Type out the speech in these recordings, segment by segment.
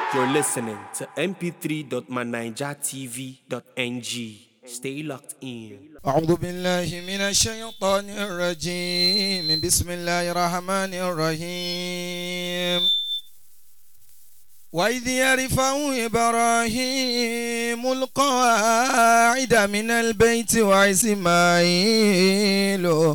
You're listening to mp3.manijatv.ng. Stay locked in. أعوذ بالله من الشيطان الرجيم بسم الله الرحمن الرحيم وإذ يرفع إبراهيم القواعد من البيت وإسماعيل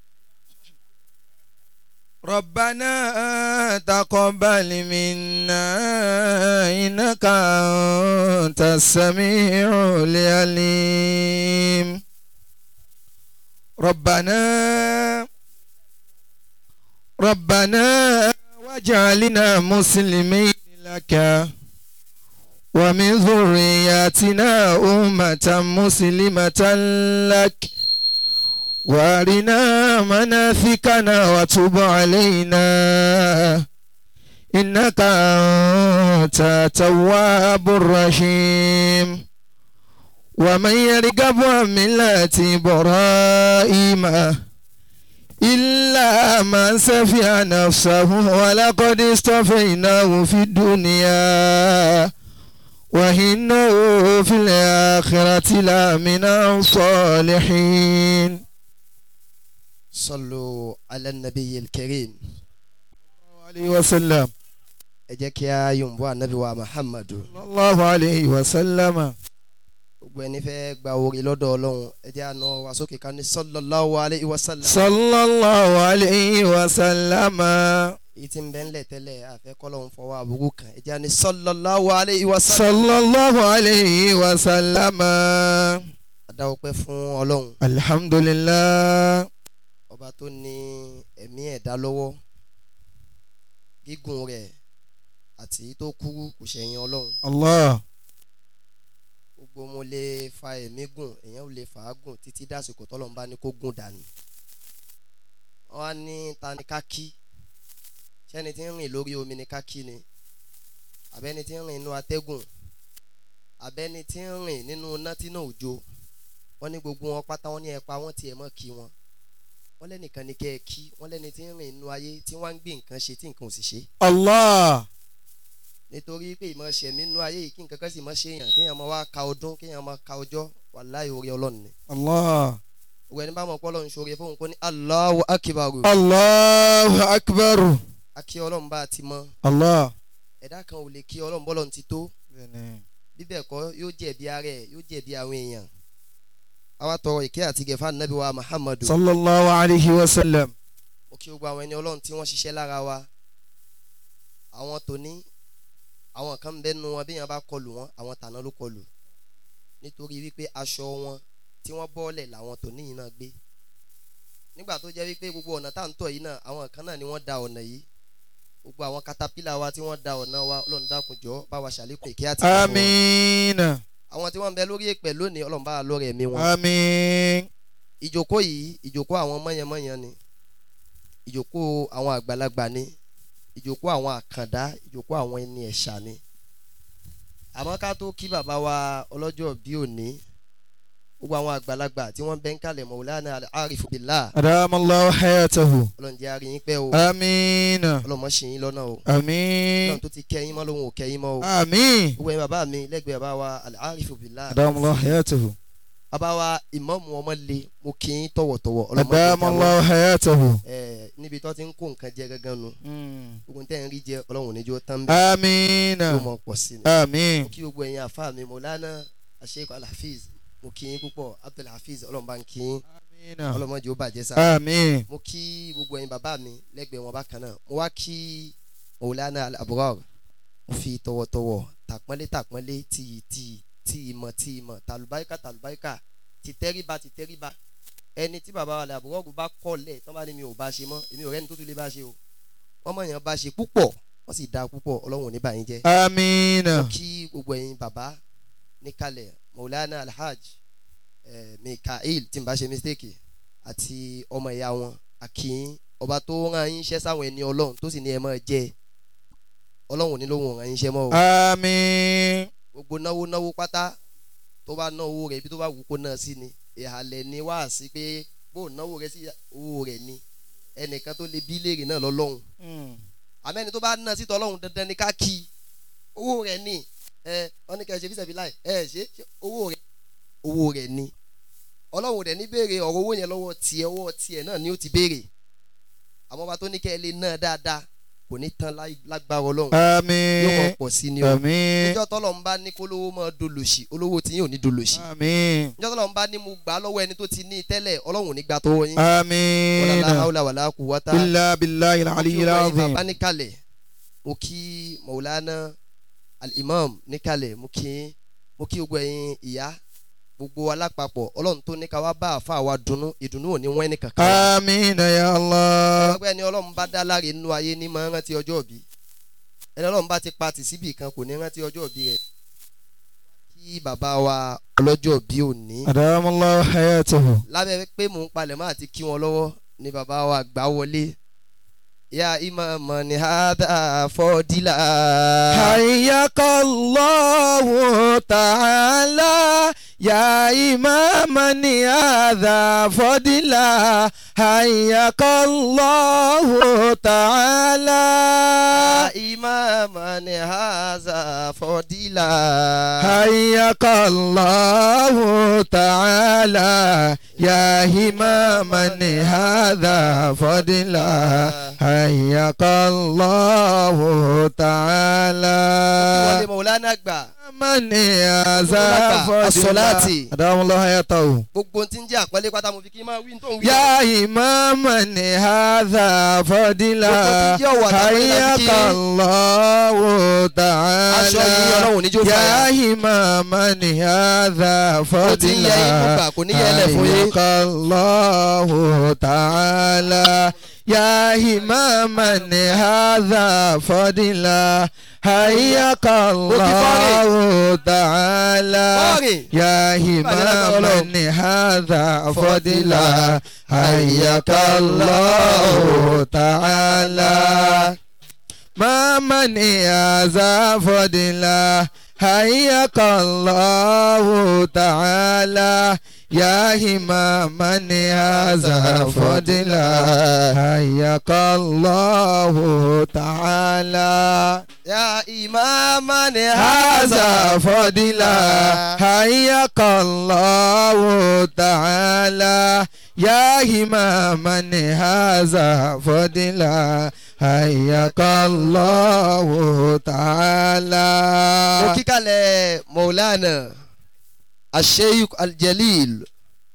ربنا تقبل منا إنك أنت السميع العليم ربنا ربنا واجعلنا مسلمين لك ومن ذرياتنا أمة مسلمة لك وارنا مناسكنا وتب علينا إنك أنت التواب الرحيم ومن يرغب عن ملة إبراهيم إلا من سفي نفسه ولقد اصطفيناه في الدنيا وإنه في الآخرة لمن الصالحين صلوا على النبي الكريم عليه وسلم ẹ jẹ́ kí a yòǹbó ànábì wa muhammadu صلى الله عليه وسلم gbogbo ẹni fẹ́ gba orí lọ́dọ̀ ọlọ́run ẹ jẹ́ àná wa sókè ká ní sallallahu alayhi wa sallam. صلى الله عليه وسلم èyí tí ń bẹ ńlẹ̀ tẹ́lẹ̀ àfẹ́ kọ́lọ́hún fọwọ́ àbúrú kan ẹ jẹ́ àní sallallahu alayhi wa sallam. صلى الله عليه وسلم adáwọ̀ pẹ́ fún ọlọ́run الحمد لله ọba tó ní ẹ̀mí ẹ̀dá lọ́wọ́ gígùn rẹ̀ àti tó kúrú kò ṣẹ̀yìn ọlọ́run الله gbogbo mo lè fa ẹ̀mí gùn èèyàn ò lè fà á gùn títí dásìkò tọ́lọ́run bá ní kó gùn dànù wọ́n á ní ta ni ká kí ṣẹ́ni tí ń rìn lórí omi ni ká kí ni àbẹ́ni tí ń rìn inú atẹ́gùn àbẹ́ni tí ń rìn nínú iná tí náà òjò wọ́n ní gbogbo wọn pátá wọ́n ní ẹ pa wọ́n tiẹ̀ mọ́ kí wọn wọ́n lẹ́nìkan ni kẹ́ ẹ kí wọ́n lẹ́ni tí ń rìn inú ayé tí wọ́n á ń gbé nǹkan ṣe tí nǹkan ò sì ṣe الله nítorí pé ìmọ̀ ṣẹ̀mí inú ayé yìí kí nǹkan kan sì mọ̀ ṣe èèyàn kéèyàn máa wá ka ọdún kéèyàn máa ka ọjọ́ wàláhì orí ọlọ́run ni الله òwe ẹni bá mọ̀ pé ọlọ́run ṣoore fóun kó ní Allahu akibaru الله أكبر akí ọlọ́run bá ti mọ الله ẹ̀dá kan ò lè kí ọlọ́run bọ́lọ́run ti tó bíbẹ̀ kọ́ yóò jẹ̀bi ara ẹ̀ yóò jẹ̀bi àwọn èèyàn àwa tọrọ ìkẹ́ àti gẹ̀fà nàbí wa Muhammadu صلى الله عليه وسلم ó kí gbogbo àwọn ẹni ọlọ́run tí wọ́n ṣiṣẹ́ lára wa àwọn tòní àwọn kan ń bẹ nu wọn bí yẹn bá kọlù wọn àwọn tàná ló kọlù nítorí wípé aṣọ wọn tí wọ́n bọ́ọ̀lẹ̀ làwọn tòní yìí náà gbé nígbà tó jẹ́ wípé gbogbo ọ̀nà tá à ń tọ̀ yìí náà àwọn kan náà ni wọ́n da ọ̀nà yìí gbogbo àwọn katapila wa tí wọ́n da ọ̀nà wa ọlọ́run dákun jọ̀ọ́ bá wa ṣàlékún ìkẹ́ àti ìfẹ́ wọn. آمين àwọn tí wọ́n ń bẹ lórí èpè lónìí ọlọ́run bá wa lọ́rẹ̀ ẹ̀mí wọn آمين ìjókòó yìí ìjókòó àwọn mọ̀yànmọ̀yàn ni ìjókòó àwọn àgbàlagbà ni ìjókòó àwọn àkàndá ìjókòó àwọn ẹni ẹ̀ṣà ni àmọ́ ká tó kí bàbá wa ọlọ́jọ́ bí òní gbogbo àwọn àgbàlagbà tí wọ́n bẹ́ ń kalẹ̀ Maulana Al-Arif Billah أدام الله حياته ọlọ́run jẹ́ àárín yín pẹ́ o آمين ọlọ́run mọ̀ ṣì yín lọ́nà o آمين ọlọ́run tó ti kẹ́ yín mọ́ lóhun ò kẹ́ yín mọ́ o آمين gbogbo ẹ̀yin bàbá mi lẹ́gbẹ̀ẹ́ bàbá wa Al-Arif Billah أدام الله حياته bàbá wa ìmáàmù ọmọ le mo kí yín tọ̀wọ̀tọ̀wọ̀ ọlọ́run mọ̀ أدام ṣe الله حياته ẹ níbi tó ti ń kó nǹkan jẹ gangan nu gbogbo tẹ́ ń rí jẹ ọlọ́run níjó tán bẹ́ẹ̀ آمين ló mọ̀ pọ̀ sí ni. آمين mo kí gbogbo ẹ̀yin àfa mi Maulana Sheikh Al-Hafiz mo kí yín púpọ̀ Abdul Hafiz ọlọ́run bá ń kí yín آمين ọlọ́mọdé ó bàjẹ́ sá. آمين mo kí gbogbo ẹ̀yin bàbá mi lẹ́gbẹ̀ẹ́ wọn bákan náà mo wá kí Maulana Al-Abrar mo fi tọ̀wọ̀tọ̀wọ̀ tàpọ́nlé tàpọ́nlé tìyì tìyì tí ìmọ̀ tí ìmọ̀ tàlùbáríkà tàlùbáríkà ti tẹríba ti tẹríba ẹni tí bàbá wa Al-Abrar bá kọ́lẹ̀ tán bá ní mi ò bá ṣe mọ́ èmi ò rẹ́ni tó tún lè bá ṣe o wọ́n mọ̀ yẹn bá ṣe púpọ̀ wọ́n sì dáa púpọ̀ ọlọ́run ò ní bá yín jẹ́ آمين kí gbogbo ẹ̀yin bàbá níkàlẹ̀ Maulana Alhaj eh, Mikael tí n bá ṣe mistake àti ọmọ ìyá wọn akin ọba tó rán yín iṣẹ́ sáwọn ẹni ọlọ́run tó sì ní ẹ máa jẹ ọlọ́run ò ní lóhùn rán yín iṣẹ́ mọ́ o آمين gbogbo náwó náwó pátá tó bá ná owó rẹ̀ ibi tó bá wù kó náà sí ni ìhàlẹ̀ ni wá sí pé bó náwó rẹ̀ sí owó rẹ̀ ni ẹnìkan tó lè bí léèrè náà lọ́lọ́run àmẹ́ni tó bá ná sí tọ́lọ́run dandan ni ká kí i owó rẹ̀ ni ẹ wọ́n ní kẹ́ ẹ ṣe fíṣẹ̀ fi láì ẹ ṣe ṣe owó rẹ̀ owó rẹ̀ ni ọlọ́run rẹ̀ ní béèrè ọ̀rọ̀ owó yẹn lọ́wọ́ tiẹ̀ ọwọ́ tiẹ̀ náà ni ó ti béèrè àmọ́ ọba tó ní kẹ́ ẹ lè ná dáadáa kò ní tán láì- lágbára ọlọ́run yóò àmín kọ́ pọ̀ sí ni o àmín níjọ́ tọ́lọ̀ ń bá ní kó lówó mọ́ dolòṣì olówó tí yóò ní dolòṣì àmín níjọ́ tọ́lọ̀ ń bá ní mo gbà á lọ́wọ́ ẹni tó ti ní tẹ́lẹ̀ ọlọ́run ò ní gbà tó wọ́n yín wala àmín la hawla wala quwwata illa billahi al-aliyyil azim bàbá níkàlẹ̀ mo kí maulana al-imam níkàlẹ̀ mo kí mo kí gbogbo ẹ̀yin ìyá gbogbo alápapọ̀ ọlọ́run tó ní ká wá bá àfa wa dunnú ìdùnnú ò ní wọ́n ẹnì kankan wa. àmín ya Allah ọgbẹ́ ni ọlọ́run bá dá láre nínú ayé ní máa ń rántí ọjọ́ òbí ẹni ọlọ́run bá ti pa tì síbì kan kò ní rántí ọjọ́ òbí rẹ̀ kí bàbá wa ọlọ́jọ́ òbí òní adamallahu hayatahu lábẹ́ pé mò ń palẹ̀ máa ti kí wọn lọ́wọ́ ni bàbá wa gbà wọlé ya imam ni hada fọdílà. حياك الله تعالى يا إماما هذا فضلا حياك الله تعالى ya imam ni hada fọdílà. حياك الله تعالى يا إماما هذا فضلا حياك الله تعالى wọlé maulana gbà من هذا فضلا الصلاة. أدام الله حياته gbogbo tí ń jẹ́ àpẹẹlẹ pátá mo fi kí n máa wí tó ń wí. يا إماما هذا فضلا Gbogbo tí ń jẹ́ ọ̀wọ̀ àtàwọn حياك ìlànà kíkí. الله aṣọ yìí تعالى ọlọ́run níjó يا fàyà. إماما هذا ó ti ń yẹ yín فضلا gbà kò ní yẹ ẹlẹ́ fún yín. حياك الله تعالى يا إماما هذا فضلا حياك الله تعالى Bọ́ọ̀rì. يا إماما هذا فضلا حياك الله تعالى ما من هذا فضلا حياك الله تعالى يا إماما هذا فضلا حياك الله تعالى ya imam ni هذا فضلا حياك الله تعالى يا إماما هذا فضلا حياك الله mo تعالى kí kalẹ̀ maulana asheik aljalil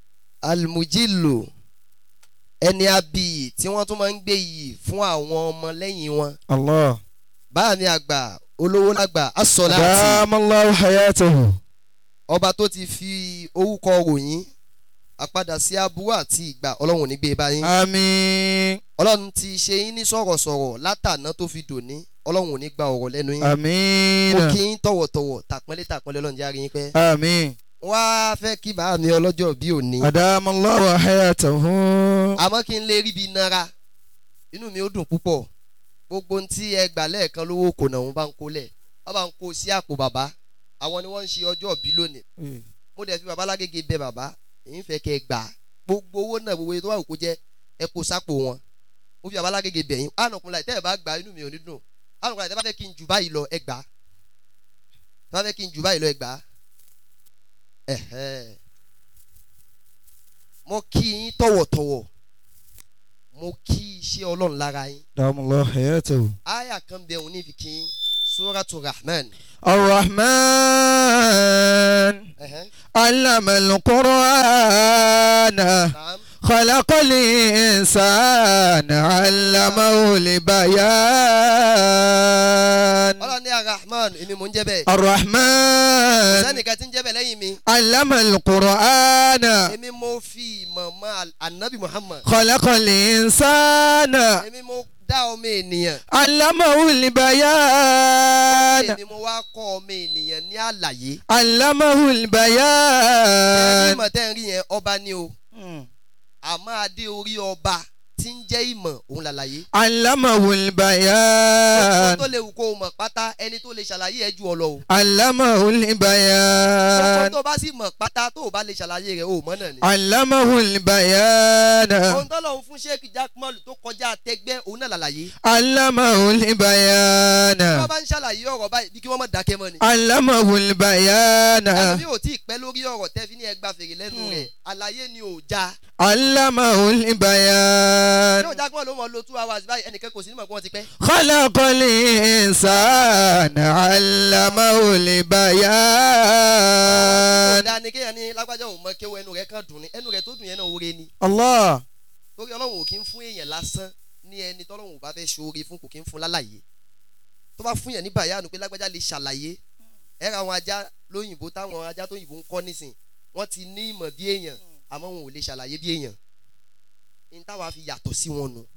almujilu ẹni abiyì tí wọ́n tún máa ń gbé yìí fún àwọn ọmọ lẹ́yìn wọn الله báà ní àgbà olówó lágbà asọ̀láàtì دام الله حياته ọba tó ti fi orúkọ ròyìn àpadà sí aburú àti ìgbà ọlọ́run ò ní gbé e báyìí آمين ọlọ́run ti ṣe yín ní sọ̀rọ̀sọ̀rọ̀ látàná tó fi dòní ọlọ́run ò ní gba ọ̀rọ̀ lẹ́nu yín mo آمين kí yín tọ̀wọ̀tọ̀wọ̀ tàpọ́nlé tàpọ́nlé ọlọ́run járe yín pẹ́ آمين wá fẹ́ kí bàá mi ọlọ́jọ́ bí òní أدام الله حياته àmọ́ kí n lè rí ibi nara inú mi ó dùn púpọ̀ gbogbo ohun tí ẹ gbà lẹ́ẹ̀kan lówó kò náà wọ́n bá ń kó lẹ̀ wọ́n bá ń kó sí àpò bàbá àwọn ni wọ́n ń ṣe ọjọ́ bí lónìí mo dẹ̀ fi bàbá lágége bẹ bàbá èyí ń fẹ́ kẹ́ ẹ gbà á. gbogbo owó náà gbogbo èyí tó wà kó jẹ́ ẹ kó sápò wọn mo fi bàbá lágége bẹ̀ yín ànàkùn láì tẹ́ ẹ bá gbà á, inú mi ò ní dùn ànàkùn láì tẹ́ bá fẹ́ kí n jù báyìí lọ ẹ gbà á tẹ́ bá fẹ́ kí n jù báyìí lọ ẹ gbà á ẹ̀hẹ́. mo kí yín tọ̀wọ̀tọ̀wọ̀ mo kí iṣẹ́ ọlọ́run lára yín أدام الله حياته àyà kan bẹ̀ òun ní fi kí yín suratu rahman الرحمن ẹ̀hẹ́. علم القرآن Naam. خلق الإنسان علمه البيان ọlọ́run ní arahman èmi mò ń jẹ́ bẹ́ẹ̀ الرحمن sẹ́nìkan tí ń jẹ́ bẹ́ẹ̀ lẹ́yìn mi علم القرآن èmi mo fi ìmọ̀ mọ́ al- anabi muhammad خلق الإنسان èmi mo dá ọmọ ènìyàn علمه البيان èmi mo wá kọ́ ọmọ ènìyàn ní àlàyé علمه ẹni البيان ìmọ̀ tẹ́ ń rí yẹn ọba ni o àmọ́ adé orí ọba tí ń jẹ́ ìmọ̀ òun làlàyé. علمه Gbogbo البيان tó lè wù kó o mọ̀ pátá ẹni tó lè ṣàlàyé ẹ ju ọ lọ o. علمه Gbogbo البيان tó bá sì mọ̀ pátá tó o bá lè ṣàlàyé rẹ̀ o mọ̀ náà ni. علمه البيان ohun tó lọ́hún fún sheik jackmol tó kọjá tẹgbẹ́ òun náà làlàyé. علمه tí البيان wọ́n bá ń ṣàlàyé ọ̀rọ̀ báyìí bí kí wọ́n mọ̀ dákẹ́ mọ́ ni. علمه البيان ẹlòmí ò tí ì pẹ́ lórí ọ̀rọ̀ tẹ́ fi ní ẹgbà fèrè lẹ́nu rẹ̀ àlàyé ni ò já. علمه البيان yóò jackmol ló mọ̀ lo two hours báyìí ẹnìkan kò sí nímọ̀ pé wọ́n ti pẹ́. خلق الإنسان علمه البيان ọ̀dà ni kéèyàn ní lágbájá òun mọ kéwọ́ ẹnu rẹ̀ kan dùn ní ẹnu rẹ̀ tó dùn yẹn náà oore ni. الله torí ọlọ́run ò kí ń fún èèyàn lásán ní ẹni tọ́lọ́run ò bá fẹ́ ṣoore fún kò kí ń fún lálàyé tó bá fún yàn ní bàyánu pé lágbájá lè ṣàlàyé ẹ ra àwọn ajá lóyìnbó táwọn ajá tó yìnbó ń kọ́ nísìn wọ́n ti ní ìmọ̀ bí èèyàn àmọ́ wọn ò lè ṣàlàyé bí èèyàn ní táwa fi yàtọ̀ sí wọn nu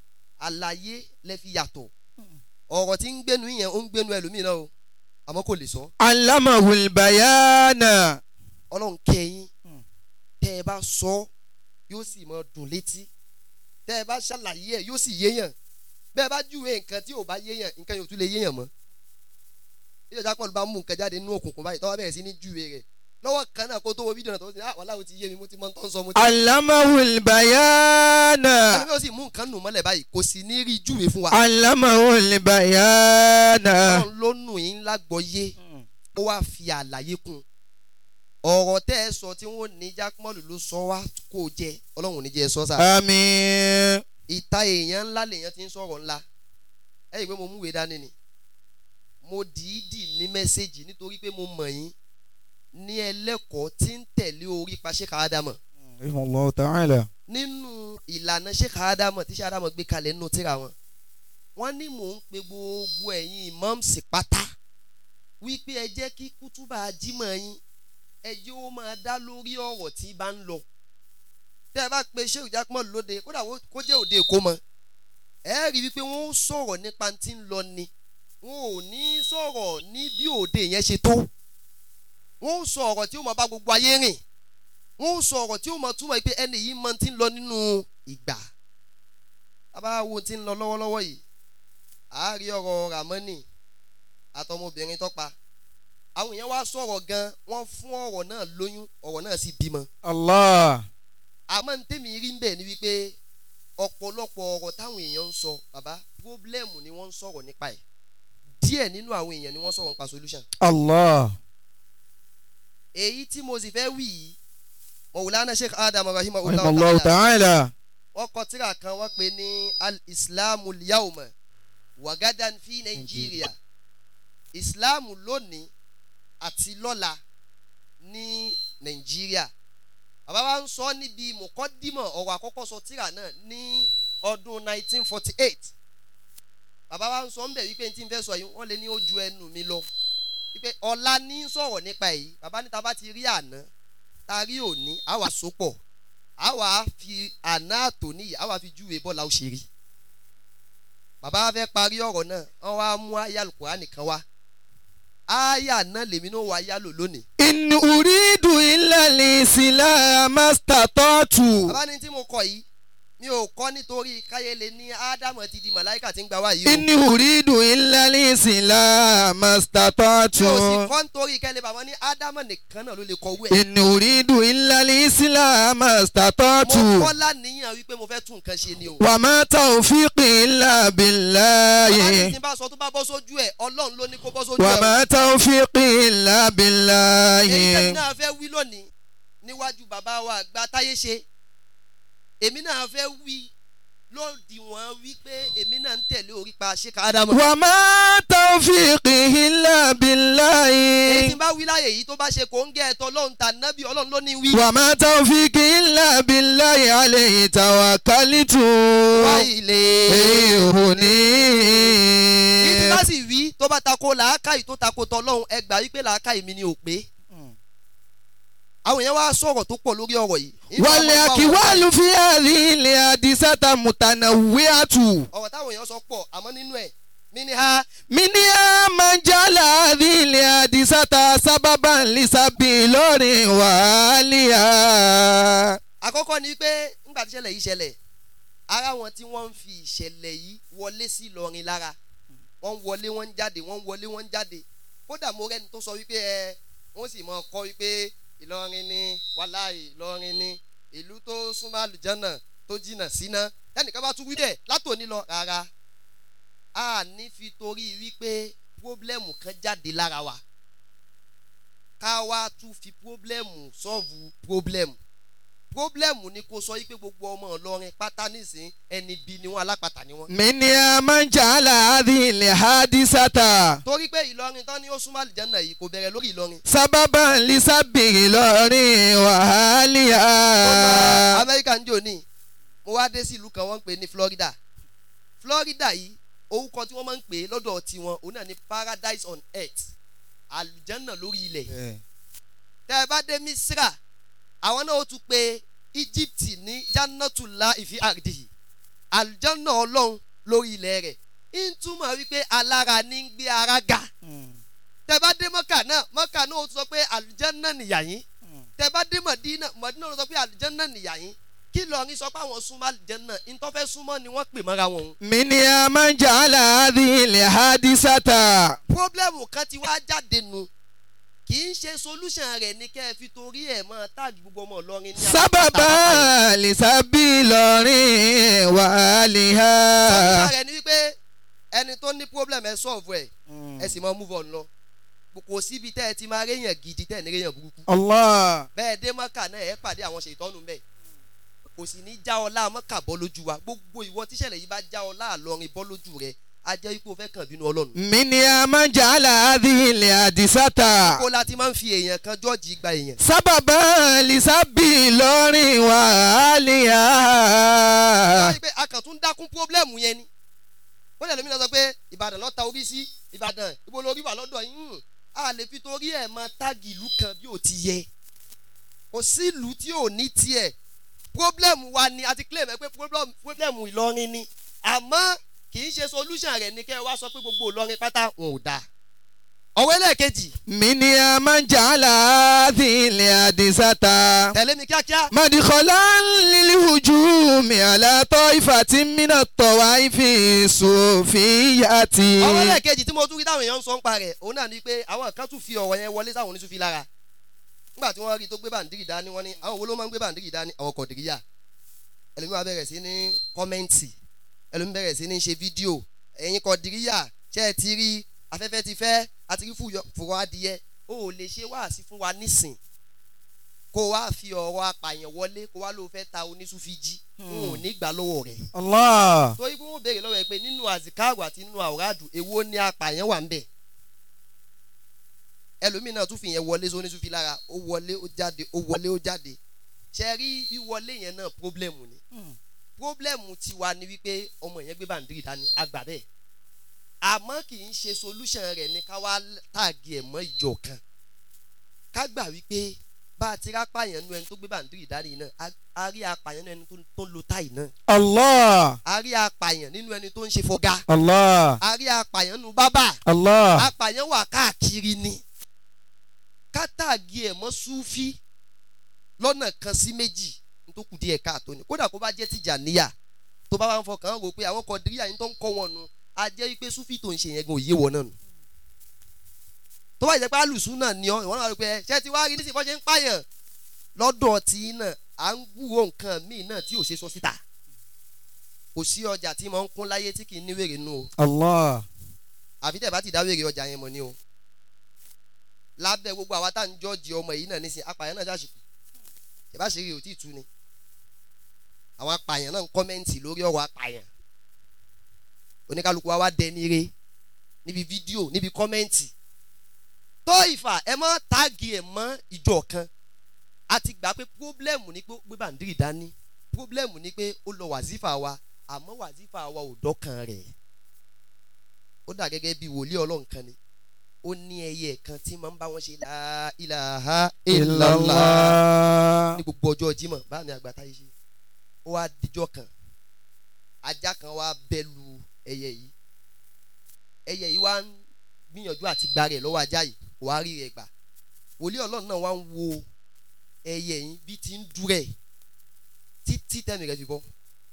àlàyé lẹ fi yàtọ̀ ọ̀rọ̀ tí ń gbénu yẹn ó ń gbénu ẹlòmíì náà o àmọ́ kò lè sọ علمه البيان ọlọ́run kẹyìn tẹ́ ẹ bá sọ yóò sì mọ dùn létí tẹ́ ẹ bá ṣàlàyé ẹ̀ yóò sì yéèyàn bẹ́ẹ̀ bá júwe nǹkan tí ò bá yéèyàn nǹkan yóò tún lè yéèyàn mọ́ ìjọba pọ̀lú bá mú nǹkan jáde nínú òkùnkùn báyìí tọ́wọ́ bẹ̀rẹ̀ sí ní júwe rẹ̀ lọ́wọ́ kan náà kó tó wo fídíò náà tó ti ní àwọn aláwo ti yé mi mo ti mọ tó ń sọ mo ti. علمه البيان ẹni ó sì mú nǹkan nù mọ́lẹ̀ báyìí kò sì ní rí júwe fún wa. علمه البيان ọlọ́run ló nù yín lágbọ́yé ó wá fi àlàyé kún ọ̀rọ̀ tẹ́ ẹ sọ tí wọ́n ní jákmọ́lù ló sọ wá kó jẹ ọlọ́run ò ní jẹ́ ẹ sọ sáà. آمين ìta èèyàn ńlá lèèyàn ti ń sọ̀rọ̀ ńlá ẹ yìí pé mo múwèé dání ni mo dìídì ní mẹ́sẹ̀gì nítorí pé mo mọ̀ yín ní ẹlẹ́kọ̀ọ́ tí ń tẹ̀lé orí pa Sheikh Adamu رحمه الله تعالى nínú ìlànà Sheikh Adamu tí Sheikh Adamu gbé kalẹ̀ nínú tíra wọn wọ́n ní mò ń pe gbogbo ẹ̀yin imams pátá wípé ẹ jẹ́ kí kútúbà jímọ̀ yín ẹ jẹ́ ó máa dá lórí ọ̀rọ̀ tí bá ń lọ tẹ́ ẹ bá pe Sheikh Jackman lóde kódà wó- kó jẹ́ òde èkó mọ́ ẹ rí wípé wọ́n ó sọ̀rọ̀ nípa tí ń lọ ni wọn ò ní sọ̀rọ̀ ní bí òde yẹn ṣe tó wọ́n ó sọ ọ̀rọ̀ tí ó máa bá gbogbo ayé rìn wọ́n ó sọ ọ̀rọ̀ tí ó máa túmọ̀ pé ẹni yìí máa ti ń lọ nínú ìgbà bàbá wo ti ń lọ lọ́wọ́lọ́wọ́ yìí àárí ọ̀rọ̀ Ramani àtọmọbìnrin tọ́pa àwọn èèyàn wá sọ̀rọ̀ gan wọ́n fún ọ̀rọ̀ náà lóyún ọ̀rọ̀ náà sì bímọ الله àmọ́ ní tèmi rí ń bẹ̀ ni wípé ọ̀pọ̀lọpọ̀ ọ̀rọ̀ táwọn èèyàn ń sọ bàbá pírọ́blẹ́mù ni wọ́n ń sọ̀rọ̀ nípa ẹ̀ díẹ̀ nínú àwọn èèyàn ni wọ́n sọ̀rọ̀ nípa solution الله èyí tí mo sì fẹ́ wí yìí Mawlana Sheikh Adam رحمه rahimahullah الله ta'ala تعالى wọ́n kọ tírà kan wọ́n pè ní al-islamu yawma wagadan fi Nàìjíríà ìsìláàmù lónìí àti lọ́la ní Nàìjíríà bàbá wa ń sọ níbi mọ̀kọ́dímọ̀ ọ̀rọ̀ àkọ́kọ́ sọ tírà náà ní ọdún 1948 bàbá wa ń sọ ń bẹ̀ wípé tí n fẹ́ sọ yìí wọ́n lé ní ojú ẹnu mi lọ wípé ọ̀la ní sọ̀rọ̀ nípa èyí bàbá níta bá ti rí àná tá a rí òní àwa sopọ̀ àwa fi àná àtòní yìí àwa fi júwe bọ́lá ó ṣe rí bàbá wa fẹ́ parí ọ̀rọ̀ náà wọ́n wá mú àyá Al-Qur'ani kan wá àyá náà lèmi náà wá yálò lónìí إن أريد إلا الإسلام ما استطعت bàbá ní tí mo kọ yìí mi ò kọ́ nítorí káyé lè ní ádámù ti di màláìkà tí ń gba wá yìí o إن أريد إلا الإسلام ما استطعت mi ò sì kọ́ nítorí kẹ́lẹ́ bàbá ní ádámù nìkan náà ló lè kọ owó ẹ̀ إن أريد إلا الإسلام ما استطعت mo kọ́ láníyàn wípé mo fẹ́ tún nǹkan ṣe ni o وما توفيقي إلا bàbá ní بالله tí n bá sọ tó bá bọ́ sójú ẹ̀ ọlọ́run ló ní kó bọ́ sójú ẹ̀ o. وما توفيقي إلا èyí tẹ̀mí بالله náà fẹ́ wí lónìí níwájú bàbá wa àgbà táyé ṣe èmi náà fẹ́ wí lódiwọ̀n wípé èmi náà ń tẹ̀lé orípa Sheikh Adamu. وما توفيقي إلا èyí tí بالله n bá wí láyè yìí tó bá ṣe kò ń gẹ́ ẹ̀tọ́ ọlọ́run tà nábì ọlọ́run ló ní wí. وما توفيقي إلا بالله عليه توكلت wá ilé. èyí tí bá إيهني sì wí tó bá tako làákàyè tó tako tọlọ́run ẹ gbà wípé làákàyè mi ni ò pé. àwọn èèyàn wá sọ̀rọ̀ tó pọ̀ lórí ọ̀rọ̀ yìí. والأكوال في هذه الحادثة متنوعة ọ̀rọ̀ táwọn èèyàn sọ pọ̀ àmọ́ nínú ẹ̀ mí ni ha منها من جعل هذه الحادثة سببا لسبيل وعاليا àkọ́kọ́ ni pé ńgbà tí ìṣẹ̀lẹ̀ yìí ṣẹlẹ̀ ara wọn tí wọ́n ń fi ìṣẹ̀lẹ̀ yìí wọlé sí Ìlọrin lára wọ́n ń wọlé wọ́n ń jáde wọ́n ń wọlé wọ́n ń jáde kódà mo rẹ́ni tó sọ wípé ẹ wọ́n sì mọ̀ kọ́ wípé Ìlọrin ni wàláì Ìlọrin ni ìlú tó súnmọ́ àlùjánà tó jìnnà síná ẹnìkan bá tún wí bẹ́ẹ̀ látòní lọ rárá a ní fi torí wípé pírọ́blẹ́mù kan jáde lára wa ká wá tún fi pírọ́blẹ́mù sọ́ọ̀vù pírọ́blẹ́mù pírọ́blẹ́mù ni kò sọ wípé gbogbo ọmọ Ìlọrin pátá nísìn ẹni bí ni wọn alápàtà ni wọn. من يا من جعل هذه الحادثة torí pé Ìlọrin tán ni ó súnmọ́ àlùjánà yìí kò bẹ̀rẹ̀ lórí Ìlọrin. سببا لسب إلوري وأهلها Amẹ́ríkà ń jò ní mo wá dé sí ìlú kan wọ́n ń pè ní Florida Florida yìí orúkọ tí wọ́n máa ń pè é lọ́dọ̀ tiwọn òun náà ni paradise on earth àlùjánà lórí ilẹ̀ tẹ́ ẹ bá dé Misra àwọn náà ó tún pe Egypt ní jannatula ìfi àdìyí àlùjánà ọlọ́run lórí ilẹ̀ rẹ̀ ń túmọ̀ wípé alára ní ń gbé ara ga tẹ́ bá dé Mọ́kà náà Mọ́kà náà ó tún sọ pé àlùjánà nìyà yín tẹ́ bá dé Mọ̀dínà Mọ̀dínà ó sọ pé àlùjánà nìyà yín kí lọrin sọ pé àwọn súnmọ́ àlùjánà ntọ́fẹ́ súnmọ́ ni wọ́n pè mọ́ra wọn òun. من يا من جعل هذه الحادثة pírọ́blẹ́mù kan ti wá jáde nu kì í ṣe solution rẹ̀ ní kẹ́ ẹ fi torí ẹ̀ mọ́ táàgì gbogbo ọmọ Ìlọrin ní سببا لسب إلوري solution وأهلها rẹ̀ ni wípé ẹni tó ní problem ẹ solve ẹ̀ ẹ sì máa move on lọ kò síbi tẹ́ ẹ ti máa réyàn gidi tẹ́ ẹ ní réyàn burúkú الله bẹ́ẹ̀ dé mọ́kà náà ẹ pàdé àwọn ṣètọ́nù bẹ́ẹ̀ kò sì ní já ọlá mọ́kà bọ́ lójú wa gbogbo ìwọ tíṣẹ̀lẹ̀ yìí bá já ọlá àlọrin bọ́ lójú rẹ a jẹ́ wípé o fẹ́ kàn bínú ọlọ́run. من يا من جعل هذه الحادثة kó la ti máa ń fi èèyàn kan jọ́ọ̀jì gba èèyàn. سببا لسب إلوري وأهلها wọ́n pé a kàn tún dákún pírọ́blẹ́mù yẹn ni. wọ́n lè lómi náà sọ pé ìbàdàn lọ́ta orí sí ìbàdàn ibo lórí wà lọ́dọ̀ yín hùn. a lè fi torí ẹ̀ máa táàgì ìlú kan bí ò ti yẹ. kò sí ìlú tí ò ní tiẹ̀ pírọ́blẹ́mù wa ni a ti claim ẹ pé pírọ́blẹ́mù Ìlọrin ni àmọ́ kì í ṣe solution rẹ̀ ní kẹ́ ẹ wá sọ pé gbogbo Ìlọrin pátá wọn ò dáa. ọ̀wọ́ ẹlẹ́ẹ̀kejì من يا من جعل هذه الحادثة tẹ̀lé mi kíákíá. مدخلا للهجوم على طائفة من الطوائف الصوفية ọwọ́ ẹlẹ́ẹ̀kejì tí mo tún rí táwọn èèyàn ń sọ ń pa rẹ̀ òun náà ni pé àwọn kan tún fi ọ̀rọ̀ yẹn wọlé sáwọn oníṣúfi lára nígbà tí wọ́n rí i tó gbé bàǹdírì dání wọ́n ní àwọn wo ló máa ń gbé bàǹdírì dání àwọn kọ̀dìríyà ẹlòmí wa bẹ̀rẹ̀ sí ní kọ́mẹ́ǹtì ẹlòmí bẹ̀rẹ̀ sí ní ṣe fídíò ẹ̀yin kọ̀dìríyà ṣé ẹ ti rí afẹ́fẹ́ ti fẹ́ àti rí fùrọ̀ adìyẹ o ò lè ṣe wáàsí fún wa nísìn kó wá fi ọ̀rọ̀ apààyàn wọlé kó wá ló fẹ́ ta oníṣúfi jí n ò ní gbà lọ́wọ́ rẹ̀ الله torí pé wọ́n béèrè lọ́wọ́ ẹ pé nínú àzìkáàrò àti nínú àwòrádù èwo ni apààyàn wà ń bẹ̀ ẹlòmíì náà tún fi yẹn wọlé sóní tún fi lára ó wọlé ó jáde ó wọlé ó jáde ṣe rí wíwọlé yẹn náà pírọ́blẹ́mù ni pírọ́blẹ́mù tiwa ni wípé ọmọ yẹn gbé bàǹdírì dání àgbà bẹ́ẹ̀ àmọ́ kì í ṣe solution rẹ̀ ni ká wá tààgì ẹ̀ mọ́ ìjọ kan ká gbà wípé bá a ti rápàyàn nu ẹni tó gbé bàǹdírì dání náà a- a rí apàyàn nu ẹni tó- tó ń lo táì náà الله a rí apàyàn nínú ẹni tó ń ṣe fọgá الله a rí apàyàn nínú bábà الله apàyàn wà káàkiri ni kátàgì ẹ̀ mọ́ súfí lọ́nà kan sí méjì tó kù díẹ̀ káàtó ni kódà kó bá jẹ́ Tìjàníyà tó bá wà ń fọkàn rò pé àwọn kọ̀díríyà yín tó ń kọ́ wọn nu a jẹ́ wípé súfí tó ń ṣe yẹn gan òye wọn náà nù tó bá jẹ́ pé alùsùn náà ni ọ́ ìwọ́n náà rò pé ṣé ti wá rí nísìnyí bọ́ ṣe ń pààyàn lọ́dọ̀ tí náà à ń gbúrò nǹkan míì náà tí ò ṣe sọ síta kò sí ọjà tí mo ń kún láyé tí kì í ní wèrè nù o الله àfi tẹ̀ bá ti dáwèrè ọjà yẹn mọ̀ ni o lábẹ́ gbogbo àwa tá à ń jọ́ọ̀jì ọmọ yìí náà nísìn apààyàn náà ṣàṣìkò ṣe bá ṣe rí o tí ì tú ni àwọn apààyàn náà ń kọ́mẹ́ǹtì lórí ọ̀rọ̀ apààyàn oníkálukú wa wá dẹni re níbi fídíò níbi kọ́mẹ́ǹtì tó ìfà ẹ mọ́ táàgì ẹ̀ mọ́ ìjọ kan a ti gbà pé pírọ́blẹ́mù ni pé ó gbé bàǹdírì dání pírọ́blẹ́mù ni pé ó lọ wàzífà wa àmọ́ wàzífà wa ò dọ́kan rẹ̀ ó dà gẹ́gẹ́ bí wòlíì ọlọ́run kan ni ó ní ẹyẹ kan tí máa ń bá wọn ṣe la ilaha illallah الله ní gbogbo ọjọ́ Jímọ̀ bá mi àgbàtà yìí ṣe ó wá dijọ́ kan ajá kan wá bẹ́ lu ẹyẹ yìí ẹyẹ yìí wá ń gbìyànjú àti gba rẹ̀ lọ́wọ́ ajá yìí kò wá rí rẹ̀ gbà wòlíì ọlọ́run náà wá ń wo ẹyẹ yìí bí ti ń dúrẹ̀ títí tẹ́mi rẹ̀ fi bọ́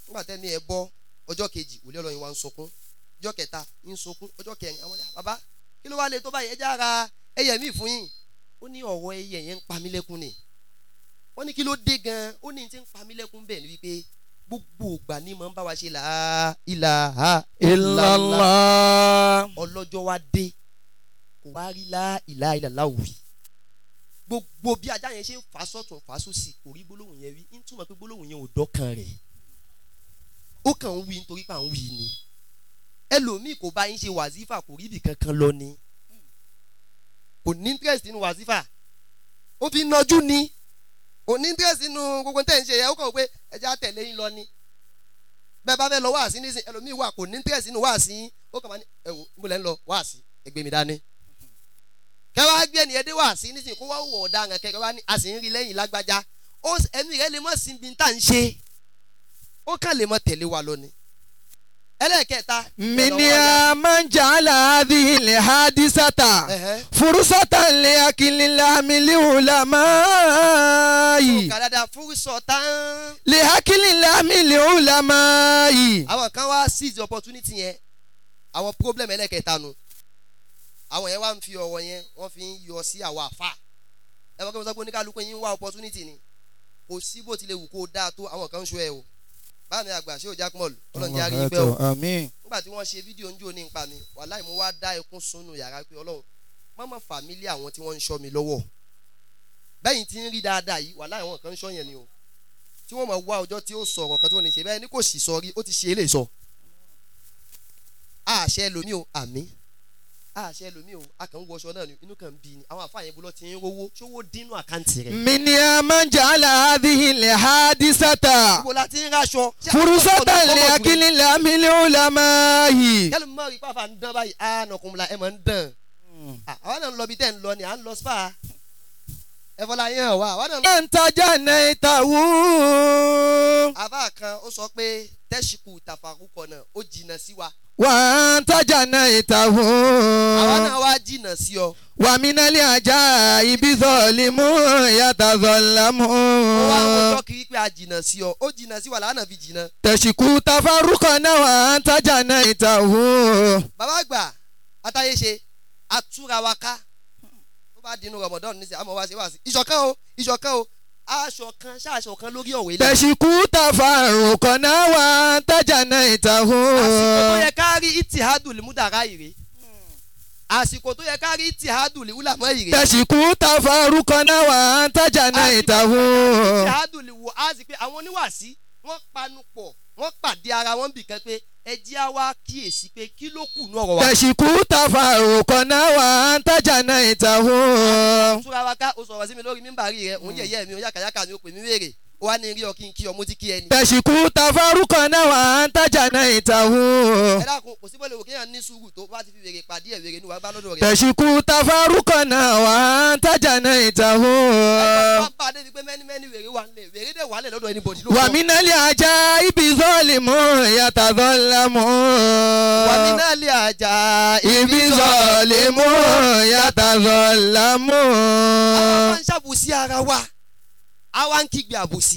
nígbà tẹ́mi ẹ bọ́ ọjọ́ kejì wòlé ọlọ́yin wa ń sunkún ọjọ́ kẹta ń sunkún ọjọ́ kẹrin àwọn ọ̀dà bàbá kí ló wá lè tó báyìí ẹ já ara ẹyẹ mi fún yín ó ní ọ̀wọ́ ẹyẹ yẹn ń pa mí lẹ́kún ni wọ́n ní kí ló dé gan ó ní ti ń pa mí lẹ́kún bẹ́ẹ̀ ni wípé gbogbo ìgbà ni mo ń bá wa ṣe làá ìlàhà illallah. ọlọ́jọ́ wa dé kò wá rí lá ìlà ìlàlá wì gbogbo bí ajá yẹn ṣe ń fà sọ́tún fà sósì kò rí gbólóhùn yẹn wí ń túmọ̀ pé gbólóhùn yẹn ò dọ́kan rẹ̀ ó kàn ń wí nítorí pé à ń wí ni ẹlòmíì kò bá yín ṣe wàzífà kò rí ibì kankan lọ ni kò ní interest nínú wàzífà ó fi nọjú ni kò ní interest nínú gbogbo tẹ̀ ń ṣe yẹn ó kàn wọ́n pé ẹja tẹ̀lé yín lọ ni bẹ́ẹ̀ bá fẹ́ lọ wáàsí nísìn ẹlòmíì wà kò ní interest nínú wáàsí yín ó kàn máa ní ẹ wò níbo lẹ́ ń lọ wáàsí ẹ gbé mi dání kẹwàá gbé ẹni ẹdẹ wáàsí nísìn kó wá wọ ọ̀daràn kẹkẹ wá ní a sì ń rí lẹ́yìn lágbájá ó ẹ̀mí rẹ lè mọ̀ sí ibi tá à ń ṣe ó kàn lè mọ̀ tẹ̀lé wa lọ ni ẹlẹ́ẹ̀kẹta منها من جعل هذه الحادثة ẹ̀hẹ́ فرصة لأكل اللحم العلماء kàdàdà fúrúsọ tán لأكل اللحم العلماء àwọn kan wá seize opportunity yẹn àwọn problem ẹlẹ́kẹta nu àwọn yẹn wá ń fi ọ̀rọ̀ yẹn wọ́n fi ń yọ sí àwọn àfa ẹ wọ́n kí wọ́n sọ pé oníkálukú yín ń wá opportunity ni kò sí bó tilẹ̀ wù kó o dáa tó àwọn kan ń ṣó ẹ o báàmì àgbà ṣé o jack mall ọlọ́run jẹ́ àríyìn pẹ́ o àmín nígbà tí wọ́n ṣe fídíò ń jó ní nípa mi wàláì mo wá dá ẹkún sunu yàrá pé ọlọ́run mọ́mọ́ fàmílì àwọn tí wọ́n ń ṣọ́ mi lọ́wọ́ bẹ́yìn tí ń rí dáadáa yìí wàláì àwọn kan ń ṣọ́ yẹn ni o tí wọ́n mọ̀ wá ọjọ́ tí ó sọ̀rọ̀ kan tí wọ́n ní ṣe bẹ́ẹ̀ ni kò sì sọ rí ó ti ṣe é lè sọ. àṣẹ lomi o àmì àṣẹ lomi o a kàn ń wọṣọ náà ni inú kan ń bí ni àwọn àfààyàn bolo ti ń rówó ṣówó dínú àkáǹtì rẹ̀. منها من جعل هذه الحادثة ibo la ti ń raṣọ. ṣé فرصة àwọn ọ̀dọ́ ọmọkùnrin- لأكل اللحم العلماء kẹ́lẹ́ mọ́ rí pàfà ń dán báyìí á nọkùnrin ẹ̀ mọ̀ ń dán. Ah, àwa náà ń lọ bí tẹ́ ń lọ ni à ń lọ spa ẹ fọlá yẹn hàn wá àwa náà ń lọ. أنت جنيته àbá kan ó sọ pé tẹ́síkù tàfàkùkọ náà ó jìnnà sí wa وأنت جنيته àwa náà wá jìnnà sí ọ. ومن العجائب ظالم يتظلم ó wá ń wọjọ́ kiri pé a jìnnà sí ọ ó jìnnà sí wa làwọn náà fi jìnnà. تشكو تفرقنا وأنت جنيته bàbá àgbà àtàyè ṣe àtúra wa ká tó bá dinú rọmọdọ́ọ̀nù níṣẹ́ àmọ́ wá sí wá sí ìṣọ̀kan o ìṣọ̀kan o aṣọ kan ṣáṣọ kan lórí ọ̀wé lẹ́yìn. تشكو تفرقنا وأنت جنيته àsìkò tó yẹ ká rí itihadu limudara ìrè àsìkò tó yẹ ká rí itihadu liwulamọ ìrè تشكو تفرقنا وأنت جنيته itihadu liwu azi pé àwọn oníwàásí wọ́n panu pọ̀ wọ́n pàdé ara wọn bì kan pé ẹ jẹ́ á wá kíyèsí pé kí ló kù ní ọ̀rọ̀ wa. تشكو تفرقنا وأنت جنيته túra wa ká o sọ̀rọ̀ sí mi lórí mímbàrí rẹ̀ òun yẹ̀yẹ́ mi òun yàkàyàkà mi ó pè mí wéèrè ó wá ní rí ọ kí n kí ọ mo ti kí ẹ ni. تشكو تفرقنا وأنت جنيته ẹ dákun kò sí bọ́lẹ̀ wò kéèyàn ní sùúrù tó bá ti fi wèrè pàdé ẹ̀ wèrè ní wàá bá lọ́dọ̀ rẹ̀. تشكو تفرقنا وأنت جنيته wọ́n bá a débi pé mẹ́ni mẹ́ni wèrè wà nílẹ̀ wèrè dẹ̀ wà nílẹ̀ lọ́dọ̀ anybody ló sọ. ومن العجائب ظالم يتظلم wà mí náà lè àjà ibi ظالم يتظلم àwọn máa ń ṣàbùsí ara wa àwa ń kígbe àbùsí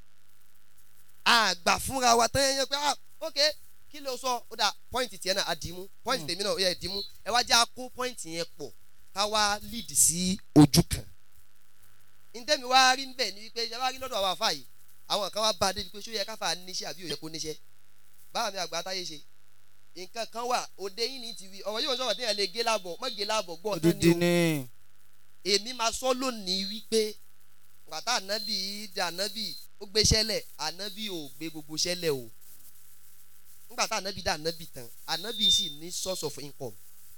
àgbà fúnra wa tán yẹn pé ah ok kí ló sọ ó dà pọ́ìntì tiẹ̀ náà àdìmú pọ́ìntì tèmi náà ó yẹ dìmú ẹ wá jẹ́ àkó pọ́ìntì yẹn pọ̀ ká wá lead sí ojú kan ntẹ́mi wá rí nbẹ̀ ni wípé ṣe wá rí lọ́dọ̀ àwọn àfa yìí àwọn kan wá bá a débi pé ṣó yẹ káfa níṣẹ́ àbí ó yẹ kó níṣẹ́ báwa mi àgbà táyé ṣe nǹkan kan wà òde yìí ní tv ọ̀rọ̀ yóò sọ̀rọ̀ téèyàn lè gé láàbọ̀ mọ́ gé láàbọ̀ gbọ́ ọ̀tán ni o ni èmi máa sọ lónìí wípé gbàtà ànábì dé ànábì ó gbé sẹ́lẹ̀ ànábì ò gbé gbogbo sẹ́lẹ̀ o ngbàtà ànábì dé ànábì tán ànábì sì ní source of income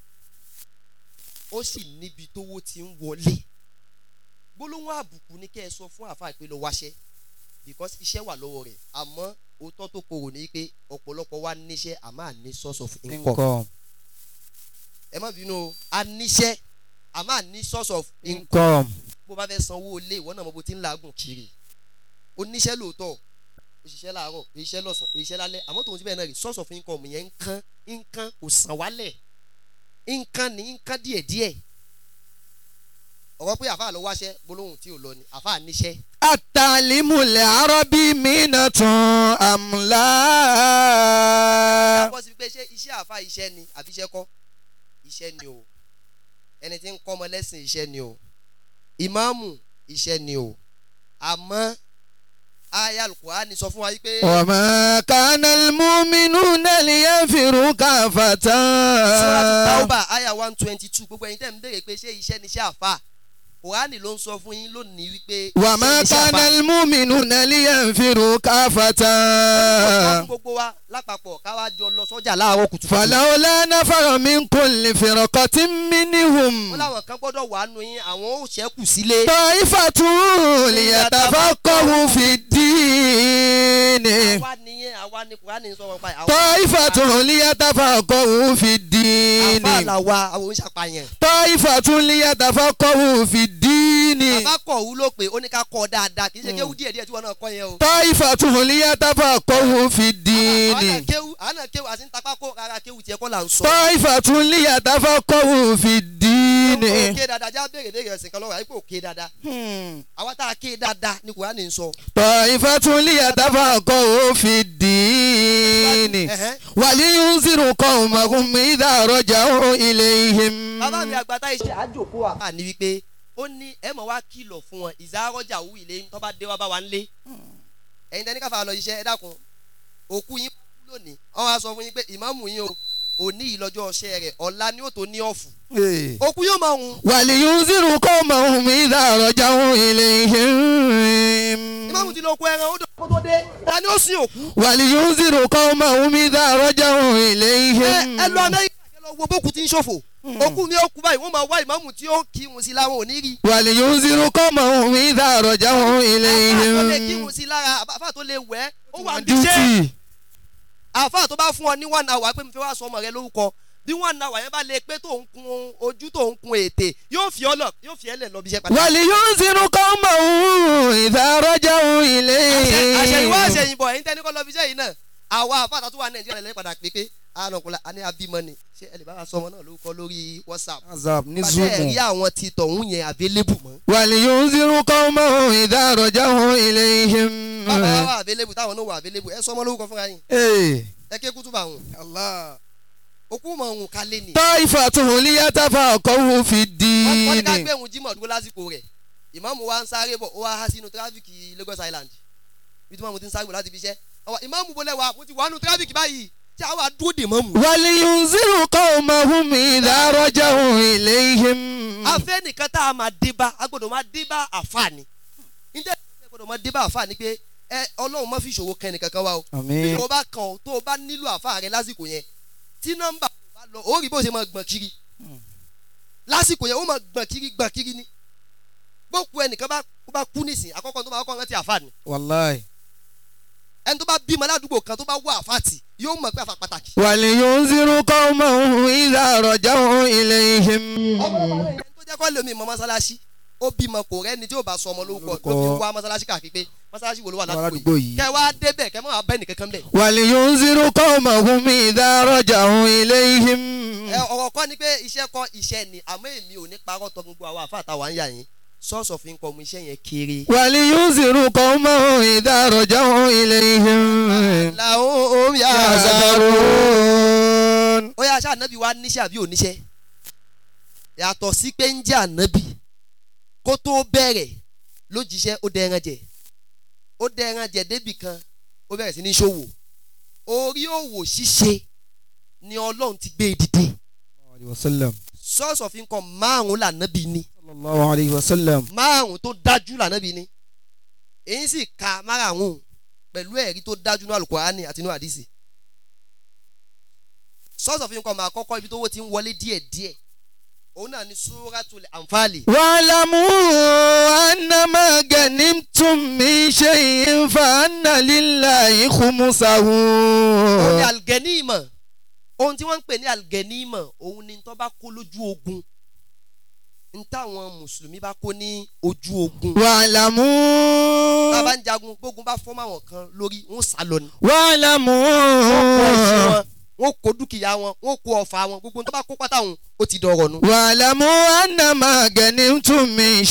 ó sì níbi tówó ti ń wọlé gbólóhùn àbùkù ní kẹ́ ẹ sọ fún àfa ìpè lọ wáṣẹ́ because iṣẹ́ wà lọ́wọ́ rẹ̀ àmọ́ òótọ́ tó korò ní pé ọ̀pọ̀lọpọ̀ wa níṣẹ́ àmọ́ àní source of income income ẹ má bínú o a níṣẹ́ àmọ́ àní source of income income bó bá fẹ́ sanwó ilé ìwọ náà mo bó ti ń làágùn kiri oníṣẹ́ lóòótọ́ òṣìṣẹ́ láàárọ̀ òṣìṣẹ́ lọ́sàn òṣìṣẹ́ lálẹ́ àmọ́ tòun ti bẹ́ẹ̀ náà rí source of income yẹn ń kán ń kán kò sàn wálẹ̀ ń kán ní ń kán díẹ̀díẹ̀ ọ̀rọ̀ pé àfa ló wáṣẹ́ gbólóhùn tí ò lọ ni àfa níṣẹ́ التعليم العربي منة أم لا bọ́ sí pé ṣé iṣẹ́ àfa iṣẹ́ ni àbí iṣẹ́ kọ́ iṣẹ́ ni o ẹni tí ń kọ́ ọmọ lẹ́sìn iṣẹ́ ni o ìmáàmù iṣẹ́ ni o àmọ́ aya alukurani sọ fún wa wípé وما كان المؤمنون لينفروا كافة Suratu Tauba aya one twenty two gbogbo ẹ̀yin tẹ́ ń béèrè pé ṣé iṣẹ́ ni iṣẹ́ àfa kurani ló ń sọ fún yín lónìí wípé وما iṣẹ́ ni iṣẹ́ كان àfà. المؤمنون لينفروا كافة Ó sọ fún gbogbo wa lápapọ̀ káwá jọ lọ sọ́jà láàárọ̀ kùtùkùtù. فلولا نفر من كل فرقة wọ́n منهم láwọn kan gbọ́dọ̀ wà nù yín àwọn ò ṣẹ́kù sílé. طائفة ليتفقهوا في الدين àwa nìyẹn àwa ni kurani sọ wọn pa ẹ̀. طائفة ليتفقهوا في الدين àfa là wa àwọn oníṣàpàyàn. طائفة ليتفقهوا في الدين bàbá kọ̀ wú ló pé ó ní ká kọ́ dáadáa kì í ṣe kéwú díẹ̀ díẹ̀ tí wọ́n náà kọ́ yẹn o. طائفة ليتفقهوا في àwọn náà الدين kéwú àwọn náà kéwú àti ń tapá kó rárá kéwú tiẹ̀ kọ́ là ń sọ. طائفة ليتفقهوا في الدين òkè dáadáa já béèrè béèrè ẹ̀sìn kan lọ́wọ́ àyíkò òkè dáadáa. àwa tá a ké dáadáa ni kurani ń sọ. طائفة ليتفقهوا في الدين Ẹ̀hẹ́n. ولينذروا قومهم إذا رجعوا إليهم bàbá mi àgbàtà iṣẹ́ àjòkó àbá ni wípé ó ní ẹ mọ̀ wá kìlọ̀ fún wọn ìzárọ́jà wù ilé tó bá dé wá bá wa ń lé ẹ̀yin tẹ́ni káfa lọ iṣẹ́ ẹ dákun òkú yín kú lónìí wọ́n wá sọ fún yín pé ìmáàmù yín o òní ìlọ́jọ́ ọṣẹ́ rẹ̀ ọ̀la ni ó tó ní ọ̀fù òkú yóò máa hùn ولينذروا قومهم إذا رجعوا إليهم ìmáàmù ti lọ kó ẹran ó dọ̀ kó tó dé ta ni ó sin òkú ولينذروا قومهم إذا رجعوا ẹ إليهم ẹ lọ amẹ́ríkà kẹ lọ wo bókù tí ń ṣòfò òkú mi ó kú báyìí wọ́n máa wá ìmáàmù tí ó kírun sí láwọn ò ní rí ولينذروا قومهم إذا رجعوا àfáà tó lè إليهم kírun sí lára àfáà tó lè wẹ̀ ó wà ń bíṣẹ́ duty àáfàá tó bá fún ọ ní one hour pé mo fẹ́ wá sọ ọmọ rẹ lórúkọ bí one hour yẹn bá lè pé tó ń kun ojú tó ń kun ètè yóò fi ọ lọ yóò fi ẹ lẹ lọ bí iṣẹ́ padà. ولينذروا قومهم إذا رجعوا àṣẹyìnwá إليهم àṣẹyìnbọ̀ ẹ̀yin tẹ́ni kọ́ lọ bí iṣẹ́ yìí náà àwa àfáà tó wà nàìjíríà lẹ́yìn padà pé pé ànàkùnlá a ní abímọ ni ṣé ẹ lè bá wa sọ ọmọ náà lórúkọ lórí whatsapp. azab ní pàṣẹ ẹ̀rí àwọn ti tọ̀hún yẹn available mọ́. ولينذروا قومهم إذا رجعوا إليهم bàbá wa wà available táwọn náà wà available ẹ sọ ọmọ lórúkọ fúnra yín Eh, ẹ ké kútùbà hùn Allah. òkú mọ̀ hùn kálẹ̀ ni. طائفة ليتفقهوا في wọ́n ní ká الدين gbé ìhun jímọ̀ dúró lásìkò rẹ̀ ìmáàmù wa ń sáré bọ̀ ó wá há sínú tírafíkì Lagos Island bí tí mọ̀mù ti ń sáré bọ̀ láti fi iṣẹ́ ọwọ́ ìmáàmù bolẹ̀ wa mo ti wà nù tírafíkì báyìí tí a wà dúró dè mọ́mù. ولينذروا قومهم إذا رجعوا إليهم afẹ́ nìkan tá a máa dé bá a gbọ́dọ̀ máa dé bá àfààní níta a gbọ́dọ̀ máa dé bá àfààní pé ẹ ọlọ́run má fi ìṣòro kẹ́ni kankan wá o bí Àmín. o bá kàn ọ́ tó o bá nílò àfáà rẹ lásìkò yẹn tí nọ́mbà kò bá lọ ó rí bó ṣe máa gbọ̀n kiri lásìkò yẹn ó máa gbọ̀n kiri gbọ̀n kiri ni gbókù ẹnìkan bá ó bá kú nísìn àkọ́kọ́ tó bá kọ́ rántí àfáàní Wallahi. ẹni tó bá bímọ ládùúgbò kan tó bá wọ àfáàtì yóò mọ̀ pé àfà pàtàkì. ولينذروا قومهم إذا رجعوا إليهم ẹni tó jẹ́ kọ́ lómi mọ́ mọ́sálásí ó bímọ kò rẹ́ni tí yóò bá sọ ọmọ lórúkọ ló fi wá mọ́sálásí káàkiri pé mọ́sálásí wo ló wà ládùúgbò ládùúgbò yìí. yìí kẹ́ wá débẹ̀ kẹ́ mọ́ wá bẹ́ẹ̀ nìkankan bẹ̀. ولينذروا قومهم إذا رجعوا إليهم ẹ ọ̀rọ̀ kọ́ ni pé iṣẹ́ kọ́ iṣẹ́ ni àmọ́ èmi ò ní parọ́ tọ gbogbo àwọn àfa àtàwọn àyà yín source of income iṣẹ́ yẹn kéré. ولينذروا قومهم إذا رجعوا إليهم làwọn yà á يحذرون ó yà aṣá ànábì wa níṣẹ́ àbí oníṣẹ́ yàtọ̀ sí pé ń jẹ́ ànábì kó tó bẹ̀rẹ̀ lójíṣẹ́ ó dẹran jẹ ó dẹran jẹ débì kan ó bẹ̀rẹ̀ sí ní ṣòwò orí òwò ṣíṣe ni ọlọ́run ti gbé e dìde وسلم source of income márùn-ún lànábì ni صلى الله عليه وسلم márùn tó dájú lànàbí ni èyí sì ka márùn pẹ̀lú ẹ̀rí tó dájú ní alukurani àti ní àdìsí source of income àkọ́kọ́ ibi tó wó ti ń wọlé díẹ̀díẹ̀ òun náà ni suratul anfali واعلموا أنما غنمتم من شيء فأن لله خمسه òun ni algenima ohun tí wọ́n ń pè ní algenima òun ni tó bá kó lójú ogun n táwọn mùsùlùmí bá kó ní ojú ogun tá a واعلموا bá ń jagun gbógun bá fọ́ máwọn kan lórí wọn sá lọ ni. واعلموا wọ́n kó dúkìá wọn wọ́n kó ọ̀fà wọn gbogbo tó bá kó pátá wọn ó ti dọ̀rọ̀ nu. واعلموا أنما غنمتم من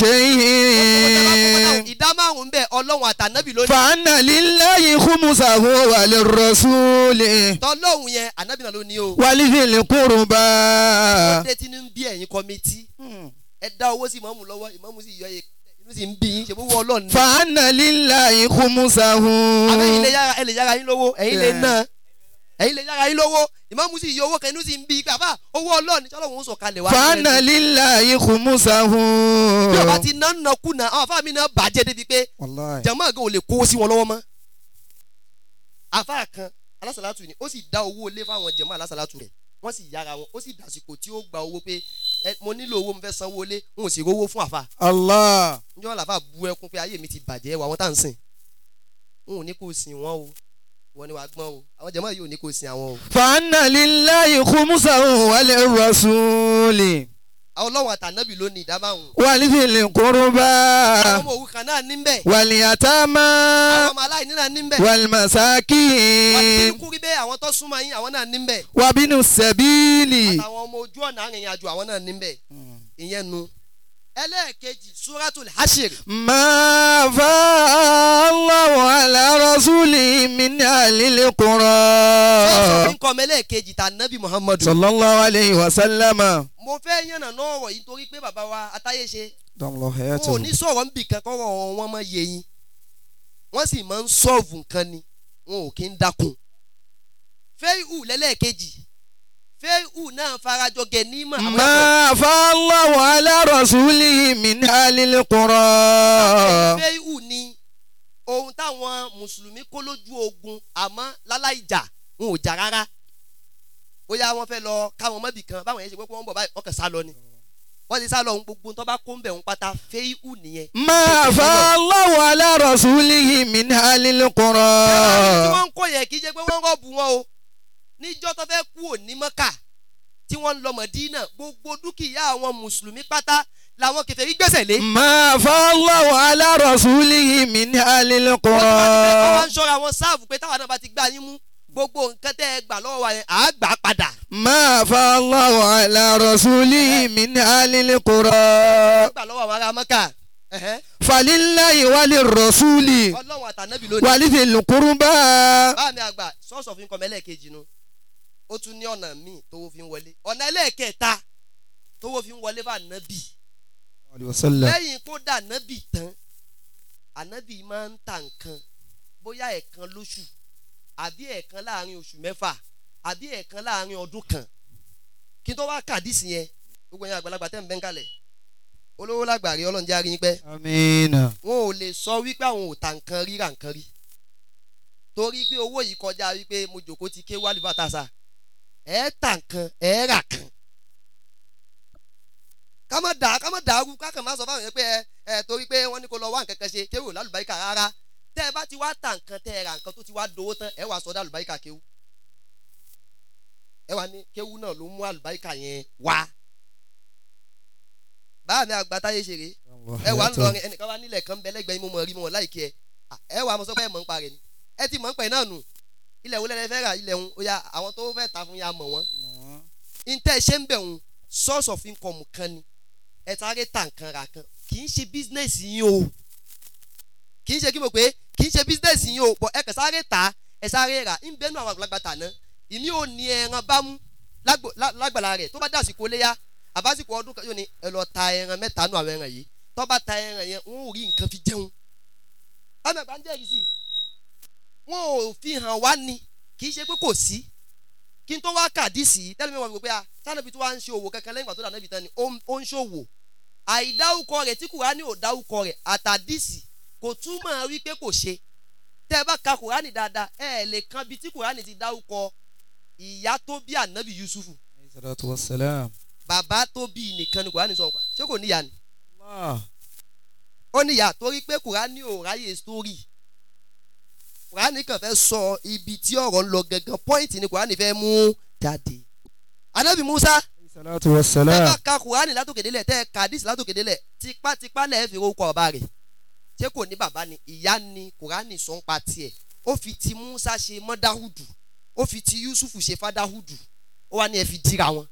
شيء ìdá márùn-ún bẹ́ẹ̀ ọlọ́run àtànábì ló ní. فأن لله خمسه وللرسول tọ́lọ́hún yẹn ànábì náà ló ní o. ولذي القربى ọdẹ tí ń bí ẹ̀yin kọ́mítì ẹ dá owó sí ìmọ̀mù lọ́wọ́ ìmọ̀mù sì yọ inú sì ń bí yín ṣe fún wọn ọlọ́run ní. فأن لله خمسه àwọn ẹ̀yin lè yára ẹ lè yára yín lówó ẹ̀yin lè ná ẹ̀yin lè yára yín lówó ìmọ̀mù sì yọ owó kan inú sì ń bí yín pé àbá owó ọlọ́run ṣọlọ́run ń sọ̀kalẹ̀ wá. فأن لله خمسه bí ọba ti ná ná kùnà àwọn afáàmì náà bàjẹ́ débi pé والله jama gan ò lè kó sí wọn lọ́wọ́ mọ́. àfáà kan alásàlátù ni ó sì dá owó lé fáwọn jama alásàlátù rẹ̀ wọ́n sì yára wọn ó sì dàsìkò tí ó gba owó pé ẹ mo nílò owó mo fẹ́ sanwó lé n ò sì rówó fún àfáà الله njẹ́ wọn làbá bu ẹkún pé ayé mi ti bàjẹ́ wà wọ́n tá à ń sìn n ò ní kó sìn wọ́n o wọ́n ní wàá gbọ́n o àwọn jama yìí ò ní kó sìn àwọn o. فأن لله خمسه وللرسول àwọn ọlọ́run àtànábì ló ní ìdá márùn. ولذي القربى àwọn ọmọ òrukàn náà ní bẹ́ẹ̀ واليتامى àwọn ọmọ aláìní náà ní bẹ́ẹ̀ wọ́n ti والمساكين kú rí bẹ́ẹ̀ àwọn tó súnmọ́ yín àwọn náà ní bẹ́ẹ̀ وابن السبيل àtàwọn ọmọ ojú ọ̀nà arìnrìn àjò àwọn náà ní bẹ́ẹ̀ ìyẹn nu. ẹlẹ́ẹ̀kejì suratul hashir ما فاء الله على رسوله من أهل sọ́ọ̀sọ̀ القرى ní kọ́mọ ẹlẹ́ẹ̀kejì tà nábì muhammadu. صلى الله عليه وسلم mo fẹ́ yànnà náà ọ̀rọ̀ yìí torí pé bàbá wa atáyé ṣe دام الله wọn ò حياته ní sọ̀rọ̀ níbì kan kọ́rọ̀ wọn máa yé yín wọ́n sì máa ń sọ́ọ̀vù nǹkan ni wọn ò kí ń dákun. fẹ́ẹ́hù lẹ́lẹ́ẹ̀kejì fẹ́ẹ́hù náà farajọ gẹ̀nímọ̀ àmọ́ ما فاء الله على رسوله من أهل القرى fẹ́ẹ́hù ni ohun táwọn mùsùlùmí kó lójú ogun àmọ́ láláì jà wọn ò jà rárá bóyá wọ́n fẹ́ lọ káwọn mọ́bì kan báwọn yẹn ṣe pé wọ́n bọ̀ báyìí wọ́n kàn sá lọ ni wọ́n ti sá lọ ohun gbogbo tó bá kó ń bẹ̀ ń pátá fẹ́ẹ́hù nìyẹn. ما فاء الله على رسوله من أهل tí القرى wọ́n ń kó yẹn kì í ṣe pé wọ́n rọ́ọ̀bù wọn o níjọ́ tó fẹ́ kú òní mọ́kà tí wọ́n ń lọ mọ̀dínà gbogbo dúkìá àwọn mùsùlùmí pátá làwọn kèfèrí gbèsè lé. ما فاء الله على رسوله من أهل wọ́n القرى wá ń ṣọ́ra wọn sáàfù pé táwọn náà bá ti gbá yín mú gbogbo nǹkan tẹ́ ẹ gbà lọ́wọ́ wa yẹn àá gbà á padà. ما فاء الله على رسوله من أهل القرى wọ́n gbà lọ́wọ́ àwọn ará mọ́kà. ẹ̀hẹ́. فلله وللرسول ọlọ́run àtànábì lónìí. ولذي القربى báà mi àgbà sọ́ọ̀sọ̀ fi ń kọ́ mẹ́lẹ́ẹ̀kejì nu ó tún ní ọ̀nà míì tówó fi ń wọlé ọ̀nà ẹlẹ́ẹ̀kẹta tówó fi ń wọlé bá nábì وسلم lẹ́yìn kó dà nábì tán ànábì máa ń ta nǹkan bóyá ẹ̀ẹ̀kan lóṣù àbí ẹ̀ẹ̀kan láàrin oṣù mẹ́fà àbí ẹ̀ẹ̀kan láàrin ọdún kan kí n tó wá kàdísì yẹn gbogbo yẹn àgbàlagbà tẹ́ ń bẹ́ ń kalẹ̀ olówó lágbàrí ọlọ́njẹ́ arí yín pẹ́ آمين wọn ò lè sọ wípé àwọn ò ta nǹkan ríra nǹkan rí torí pé owó yìí kọjá wípé mo jòkó ti ké wálé bàtàṣà ẹ ta nǹkan ẹ rà kan ká má dà ká má dàrú ká kàn má sọ fáwọn yẹn pé ẹ ẹ torí pé wọ́n ní kó lọ wá nǹkan kan ṣe kéwò lálùbáríkà rárá tẹ́ ẹ bá ti wá ta nǹkan tẹ́ ẹ ra nǹkan tó ti wá dowó tán ẹ wàá sọ dá àlùbáríkà kéwù ẹ wà ní kéwù náà ló mú àlùbáríkà yẹn wá báà mi àgbà táyé ṣeré ẹ wà ń lọrin ẹnìkan wá nílẹ̀ kan bẹ́lẹ́gbẹ́ mo mọ̀ rí mo láìkí ẹ ẹ wà mo sọ pé ẹ mọ̀ ń parẹ́ ni ẹ ti mọ̀ ń pẹ̀ náà nù ilẹ̀ wo lẹ́lẹ́ fẹ́ rà ilẹ̀ ń oya àwọn tó fẹ́ ta fún ya mọ̀ wọ́n ntẹ́ ṣe ń bẹ̀ ń source of income kan ni ẹ sáré ta nǹkan ra kan kì í ṣe business yín o kì í ṣe kí mo pé kì í ṣe business yín o bọ̀ ẹ kàn sáré ta ẹ sáré rà ń bẹ́nu àwọn àgbàlagbà tà ná ìmí ò ní ẹran bámú lágbo- lá- lágbàlá rẹ̀ tó bá dàsìkò léyà àbásìkò ọdún kan yóò ní ẹ lọ ta ẹran mẹ́ta nù àwọn ẹran yìí tó bá ta ẹran yẹn wọn ò rí nǹkan fi jẹun ọmọ ẹ̀gbá ń jẹ́rìí sí i wọn ò fi hàn wá ni kì í ṣe pé kò sí kí n tó wá kàdísì tẹ́lẹ̀ mi wọ́n mi pé a sanabi tó wá ń ṣe òwò kankan lẹ́yìn ìgbà tó dà níbi tán ni ó ń- ó ń ṣòwò àìdáwùkọ rẹ̀ tí kùránì ò dáwùkọ rẹ̀ àtàdísì kò túmọ̀ wípé kò ṣe tẹ́ ẹ bá ka kùránì dáadáa ẹ lè kan bí tí kùránì ti dáwùkọ ìyá tó bí ànábì yusufu الصلاة والسلام bàbá tó bí nìkan ni kùránì sọ̀rọ̀ pa ṣé kò níyà ni الله ó níyà torí pé kùránì ò ráyè sítórì kùránì kàn fẹ́ sọ ibi tí ọ̀rọ̀ ń lọ gangan pọ́ìntì ni kùránì fẹ́ mú jáde ànábì musa الصلاة tẹ́ bá والسلام ka kùránì látòkèdélẹ̀ tẹ́ ka hadith látòkèdélẹ̀ tipátipá lẹ́ẹ̀ fi orúkọ ọba rẹ̀ ṣé kò ní bàbá ni ìyá ni kùránì sọ ń pa tiẹ̀ ó fi ti musa ṣe mọ́dáhùdù ó fi ti Yusuf ṣe fadahudu ó wá ní ẹ fi dira wọn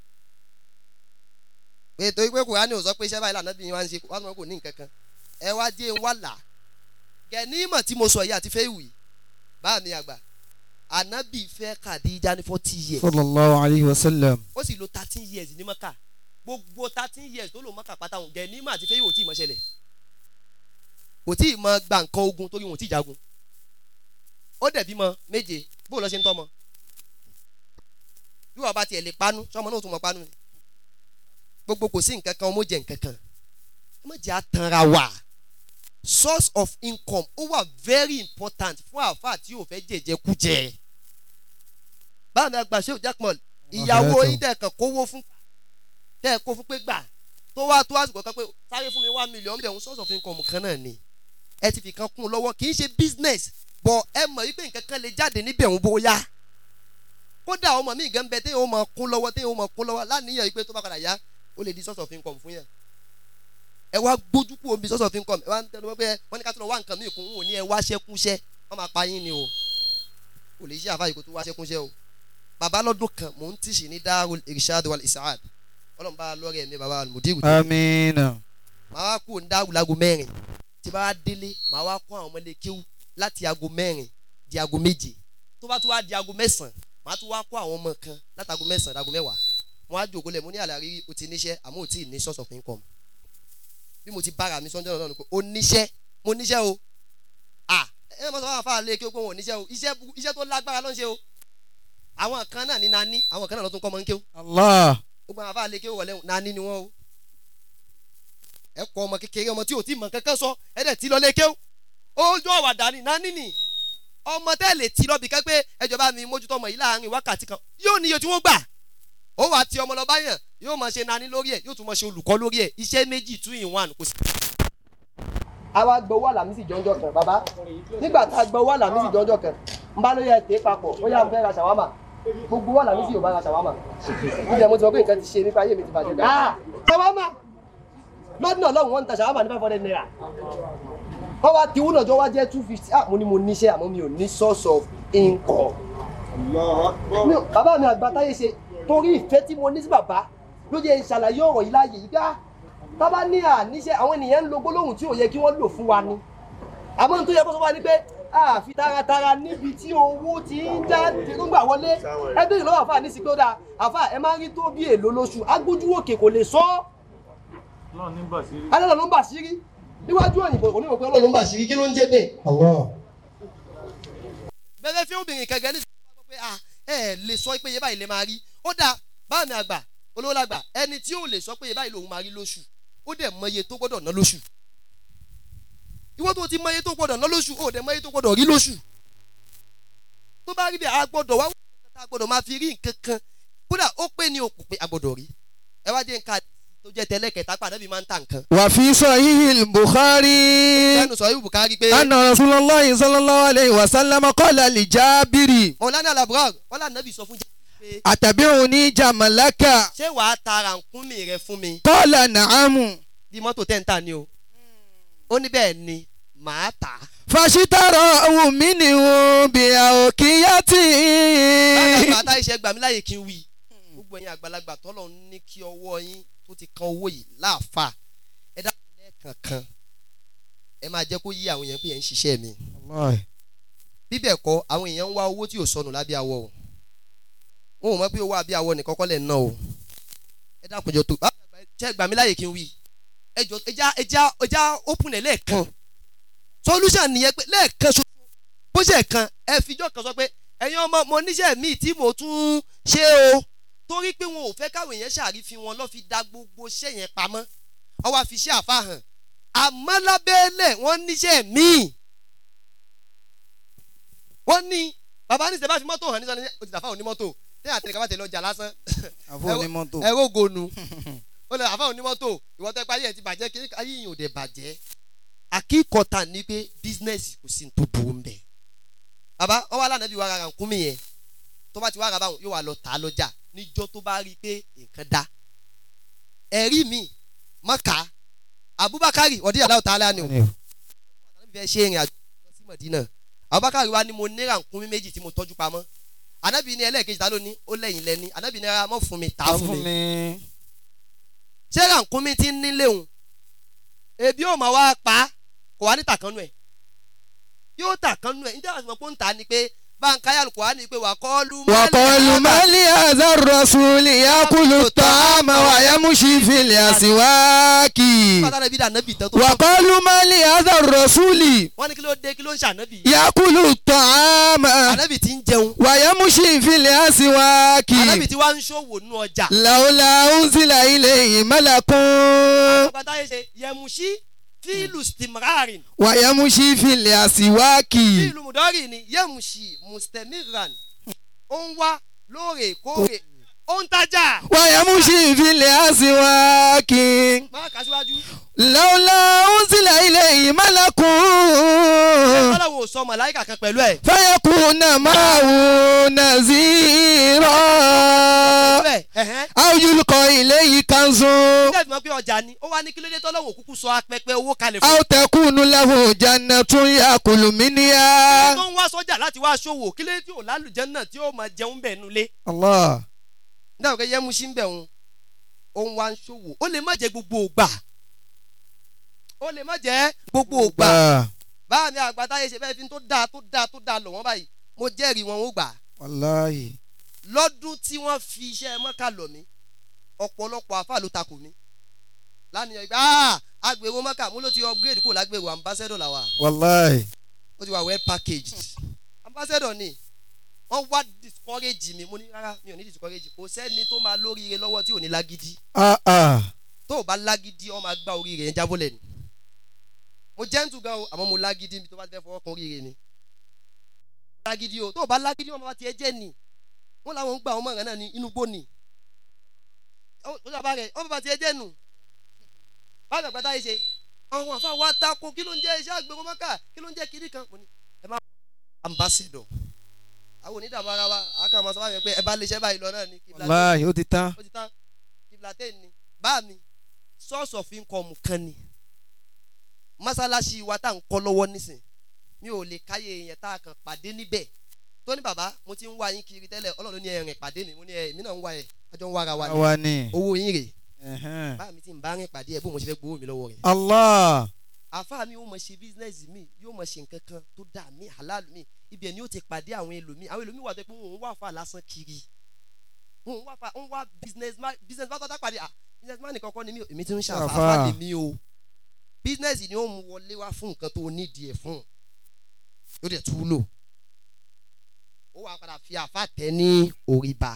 pé torí pé kùránì ò sọ pé iṣẹ́ báyìí lànà bí wọ́n ń ṣe wá sọ pé kò ní nǹkan kan ẹ wá jẹ́ ń wá là gẹ̀nímọ̀ tí mo sọ yìí àti fẹ́ ìwì bá mi àgbà ànábì fẹ́ Khadija ní forty years sallallahu alayhi wa sallam. ó sì lo thirteen years ní mọ́kà gbogbo thirteen years tó lò mọ́kà pátá òun gẹ̀nímọ̀ àti fẹ́ ìwì ò tí ì mọ́ ṣẹlẹ̀ kò tí ì mọ gba nǹkan ogun torí wọn ò tí ì jagun ó dẹ̀ bímọ méje bó lọ ṣe ń tọ́mọ bí wọn bá tiẹ̀ lè panu sọmọ náà tún mọ panu ni gbogbo kò sí nǹkan kan ọmọ jẹ nǹkan kan ọmọ jẹ àtànra wà source of income ó wà very important fún àáfàá tí yóò fẹ́ jẹjẹ kú jẹ báwo ni àgbà ṣé òjàpọ̀ ìyàwó yín tẹ̀ kàn kówó fún tẹ̀ kó fún pé gbà tó wá tó àsìkò kan pé sáré fún mi one million bẹ̀ ń source of income kan náà ni ẹ ti fi kan kún un lọ́wọ́ kì í ṣe business but ẹ mọ̀ wípé nǹkan kan lè jáde níbẹ̀ ń bóyá kódà ọmọ mi gan bẹ téèyàn ó máa kún lọ́wọ́ téèyàn ó máa kún lọ́wọ́ láníyàn yìí pé tó bá padà yá ó lè di source of income fún yàn ẹ wá gbójú kú omi source of income ẹ wá ń tẹnu mọ́ pé wọ́n ní ká tó lọ wá nǹkan míì kún un ò ní ẹ wá ṣẹ́kúnṣẹ́ wọ́n máa pa yín ni o kò lè ṣe àfáàyè kó tó wá ṣẹ́kúnṣẹ́ o bàbá lọ́dún kan mò ń tìṣì ní Darul Irshad wal Isaad ọlọ́run bá lọ́rẹ̀ mi bàbá mudiru amiina. màá wá kú ní Darul láago mẹ́rin tí bá wá délé màá wá kó àwọn ọmọlé kéwú láti aago mẹ́rin di aago méje tó bá tún wá di aago mẹ́sàn-án màá tún wá kó àwọn ọmọ kan látago mẹ́sàn-án dago mẹ́wàá wọn á jòkó lẹ̀ mo ní àlàrí o ti níṣẹ́ àmọ́ ò tí ì ní source of income bí mo ti bára mi sọ́njọ́ náà ni pé o níṣẹ́ mo níṣẹ́ o à ẹ mọ̀ sọ fún àfáà lé kí o pé wọn ò níṣẹ́ o iṣẹ́ bu- iṣẹ́ tó lágbára ló ń ṣe o àwọn kan náà ní nání àwọn kan náà ló tún kọ́ ọmọ ń kéw allah. gbogbo àwọn àfáà lé kí o wọlé nání ni wọ́n o ẹ kọ́ ọmọ kékeré ọmọ tí ò tí mọ̀ kankan sọ ẹ dẹ̀ tí lọ lé kéw ojú àwàdà ni nání ni ọmọ tẹ́ lè ti lọ́bi kan pé ẹjọba mi mójútó ọmọ yìí láàrin wákàtí kan yóò níye tí wọ́n gbà ó wàá ti ọmọ lọ báyàn yóò máa ṣe nání lórí ẹ̀ yóò tún máa ṣe olùkọ́ lórí ẹ̀ iṣẹ́ méjì two in one kò sí. àwa gbọ́ owó àlàmísì jọ́njọ́ kan bàbá nígbà tá a gbọ́ owó àlàmísì jọ́njọ́ kan n bá lóye ẹ̀tẹ́ papọ̀ ó yà ń fẹ́ ra ṣàwámà gbogbo owó àlàmísì yóò bá ra ṣàwámà ìjẹ́ mo ti mọ̀ pé nǹkan ti ṣe nípa ayé mi ti bàjẹ́ gan. ṣàwámà lọ́dún náà lọ́hùn wọn ń ta ṣàwámà ní five hundred naira wọ́n wá ti wúnà jọ wá jẹ́ two fifty ah mo ní mo níṣẹ́ àmọ́ mi ò ní source of income. Mi ò- bàbá mi àgbà táyé ṣe torí ìfẹ́ tí mo ní sí bàbá ló jẹ́ ìṣàlàyé ọ̀rọ̀ yìí láàyè yìí ká bàbá ní àníṣe àwọn ènìyàn ń lo gbólóhùn tí ò yẹ kí wọ́n lò fún wa ni àmọ́ n tó yẹ kó sọ fún wa ni pé àfi taratara níbi tí owó ti ń já ti ń gbà wọlé ẹgbẹ́ ìlú àfà ní sí pé ó dáa àfà ẹ máa ń rí tó bí èlò lóṣù agbójú òkè kò lè sọ ọ́ alẹ́ ló ń bà sírí níwájú òyìnbó onímọ̀ pé ọlọ́run ń bà sírí kí ló ń jẹ́ bẹ́ẹ̀ bẹ́ẹ̀ fi obìnrin kẹ̀kẹ́ ní sọ́kọ́ pé ah ẹ lè sọ pé iye báyìí lè máa rí ó dáa báwo ni àgbà olówó làgbà ẹni tí ò lè sọ pé iye báyìí lòun máa rí lóṣù ó dẹ̀ mọ iye tó gbọ́dọ̀ ná lóṣù ìwọ́n tó ti mọ iye tó gbọ́dọ̀ ná lóṣù ó dẹ̀ mọ iye tó gbọ́dọ̀ rí lóṣù tó bá rí bẹ́ẹ̀ a gbọ́dọ̀ wá wọ́n a gbọ́dọ̀ máa fi rí nǹkan kan kódà ó pé ní òkú pé a gbọ́dọ̀ rí ẹ wá dé nǹkan tó jẹ́ tẹ́lẹ̀ kẹta pàdé mi máa ń ta nǹkan wà fi sahihil bukhari. lẹ́nu sọ yóò bùkárí pé anna rasulallah sallallahu alayhi wa sallam qala li jabiri. mọ̀lánà làbúrò wọn là nàbì sọ fún jẹ́ pé atabi'uni jamalaka. ṣé wàá ta rànkúnmí rẹ fún mi qala na'amu. bí mọ́tò tẹ́ ń tà ní o ó ní bẹ́ẹ̀ ni màá tà á. fashitara minhu bi awqiyati. báyìí àtà iṣẹ́ gbà mí láyè kí n wí gbogbo ẹ̀yin àgbàlagbà tọ́lọ̀ ń ní kí ọwọ́ yín tó ti kan owó yìí láàfà ẹ dákun lẹ́ẹ̀kankan ẹ máa jẹ́ kó yí àwọn èèyàn pé ẹ̀ ń ṣiṣẹ́ mi bíbẹ̀ kọ́ àwọn èèyàn ń wá owó tí ò sọnù lábẹ́ awọ o wọn ò mọ̀ pé owó àbí awọ nìkan kọ́ lẹ̀ ń ná o ẹ dákun jọ tó ṣe gbà mí láyè kí n wí ẹ jọ ẹja ẹja ẹja open ẹ lẹ́ẹ̀kan solution nìyẹn pé lẹ́ẹ̀kan ṣoṣo bó ṣe kan ẹ fijọ́ kan sọ pé ẹ̀yin ọmọ mo níṣẹ́ míì tí mo tún ṣe o torí pé wọn ò fẹ́ káwọn èèyàn ṣàrífin wọn lọ́ fi da gbogbo iṣẹ́ yẹn pamọ́ wọ́n wá fi ṣe àfahàn àmọ́ lábẹ́lẹ̀ wọ́n níṣẹ́ míì wọ́n ní bàbá ní sẹ́bà fi mọ́tò hàn ní sọ́ni o ti dàfà onímọ́tò ní àtẹnìkà bá tẹ̀lé ọjà lásán àfọ onímọ́tò. ẹ ó gonu ó lè àfà onímọ́tò ìwọ́n tẹ́ parí ẹ̀ ti bàjẹ́ kí ayé yìí ò dẹ̀ bàjẹ́ àkíkọ̀tà ní pé bísínẹ́sì kò sí ní tó burú mbẹ́ bàbá wọ́n wá lánàá bí wàá ra nkúmi yẹn tó bá ti wá ra báwọn yóò wá lọ tà á lọ́jà níjọ́ tó bá rí i pé nǹkan dá ẹ̀rí mi mọ́ka Abubakar ọ̀dí aláwọ̀ tá a lánàá o fẹ́ ṣe ìrìn àjò lọ sí Mọ̀dínà Abubakar wa ni mo ní rànkúnmí méjì tí mo tọ́jú pamọ́ anabi ní ẹlẹ́ẹ̀kejì ta ló ní ó lẹ́yìn lẹ́ni anabi ní ara mọ́ fún mi ta ta fún fún mi mi. ṣé rànkúnmí ti ń nílé òun ebi ó máa wá pa á, kò wá ní tàkánú ẹ̀ yóò tàkánú ẹ̀ níta àti mọ̀ pé ó ń ta ni pé báńkáyà kò wá ní pé wà kọ́ lu وقالوا ما لهذا الرسول يأكل الطعام ويمشي في الأسواق pátánà bí dànàbì tán tó وقالوا ما لهذا الرسول wọ́n ní kí ló dé kí ló ń ṣànábì يأكل الطعام ànábì ti ń jẹun ويمشي في الأسواق ànábì ti wá ń ṣòwò nínú ọjà لولا أنزل إليه ملك pátá yẹ ṣe yẹmusí fíìlù stimrarin ويمشي في الأسواق fíìlù mùdọ́rì ni yẹmusí mustamiran ó ń wá lóòrèkóòrè ó ń tajà ويمشي في الأسواق máa kà síwájú لولا أنزل إليه ملك ọlọ́run ò sọ màláìkà kan pẹ̀lú ẹ̀ فيكون معه نذيرا bẹ́ẹ̀ ẹ̀hẹ́n أو يلقى إليه كنز nígbà tí wọ́n pé ọjà ni ó wá ní kí ló dé tọ́lọ́run òkúkú sọ apẹpẹ owó kalẹ̀ fún أو تكون له جنة يأكل un منها tó ń wá sọ́jà láti wá ṣòwò kí ló dé tí ò lálùjẹ́ náà tí ó máa jẹun bẹ̀ nulẹ̀ الله nígbà pé yẹmusí ń bẹ̀ òun òun wá ń ṣòwò ó lè má jẹ gbogbo ògbà ó lè má jẹ gbogbo ògbà báà mi àgbàtà yẹ ṣe bẹ́ẹ̀ fi tó dáa tó dáa tó dáa lọ̀ wọ́n báyìí mo jẹ́rìí wọn ó gbà والله lọ́dún tí wọ́n fi iṣẹ́ mọ́kà lọ̀ mí ọ̀pọ̀lọpọ̀ àfà ló takò mí lánìyàn ìgbà "Ah, agbèrò mọ́kà mú ló ti upgrade kúrò lágbèrò ambassador làwà والله ó ti wà well packaged ambassador ni wọ́n wá discourage mi mo ní rárá mi ò ní discourage kò sẹ́ni tó máa lóríire lọ́wọ́ tí ò ní lágídí ah ah tó o bá lágídí ọ máa gbá oríire yẹn jábọ́lẹ̀ ni mo gentle gan o àmọ́ mo lágídí mi tó bá fẹ́ fọwọ́ kan oríire ni lágídí o tó o bá lágídí wọn bá tiẹ̀ jẹ́ ni wọ́n làwọn ń gba àwọn mọ̀ràn náà ní inú gbó ni ó ó sábà rẹ̀ wọ́n bá tiẹ̀ jẹ́ nù báyìí àgbàdo yìí ṣe àwọn àfa wa tako kí ló ń jẹ́ iṣẹ́ àgbẹ̀wò mọ́kà kí ló ń jẹ́ kiri kan mo ní ẹ má ambassador àwọn onídàbọ̀ ara wa àkàrà máa sọ wáyé pé ẹ bá lè ṣẹ́ báyìí lọ náà ní kí والله ó ti tán ó ti tán kìbìlàtẹ́ ni bá mi source of income kan ni mọ́sálásí wa tá à ń kọ́ lọ́wọ́ nísìn mi ò lè káyé yẹn tá a kàn pàdé níbẹ̀ tó ní bàbá mo ti ń wá yín kiri tẹ́lẹ̀ ọlọ́run ní ẹ̀rìn pàdé mi mo ní ẹ̀ èmi náà ń wá ẹ̀ àjọ ń wára wa ni àwa ni owó yín rè Ẹ̀hẹ́n. bá mi ti ń bá rìn pàdé ẹ̀ bó mo ṣe fẹ́ gbowó mi lọ́wọ́ rẹ̀ Allah àfa mi yóò mọ̀ ṣe business mi yóò mọ̀ ṣe nǹkan kan tó dà mí halal mi ibẹ̀ ni yóò ti pàdé àwọn ẹlòmíì àwọn ẹlòmíì wà tó pé wọn ò wá fà lásán kiri wọn ò wá fà wọn wá business man business man tọ́ta pàdé ah business man nìkan kọ́ ni mí o èmi ti ń Àfà. ṣàfàfà lèmi o business ni ó mú wọlé wá fún nǹkan tó nídìí ẹ̀ fún yóò dẹ̀ tú lò ó wàá padà fi àfa tẹ ní orí ba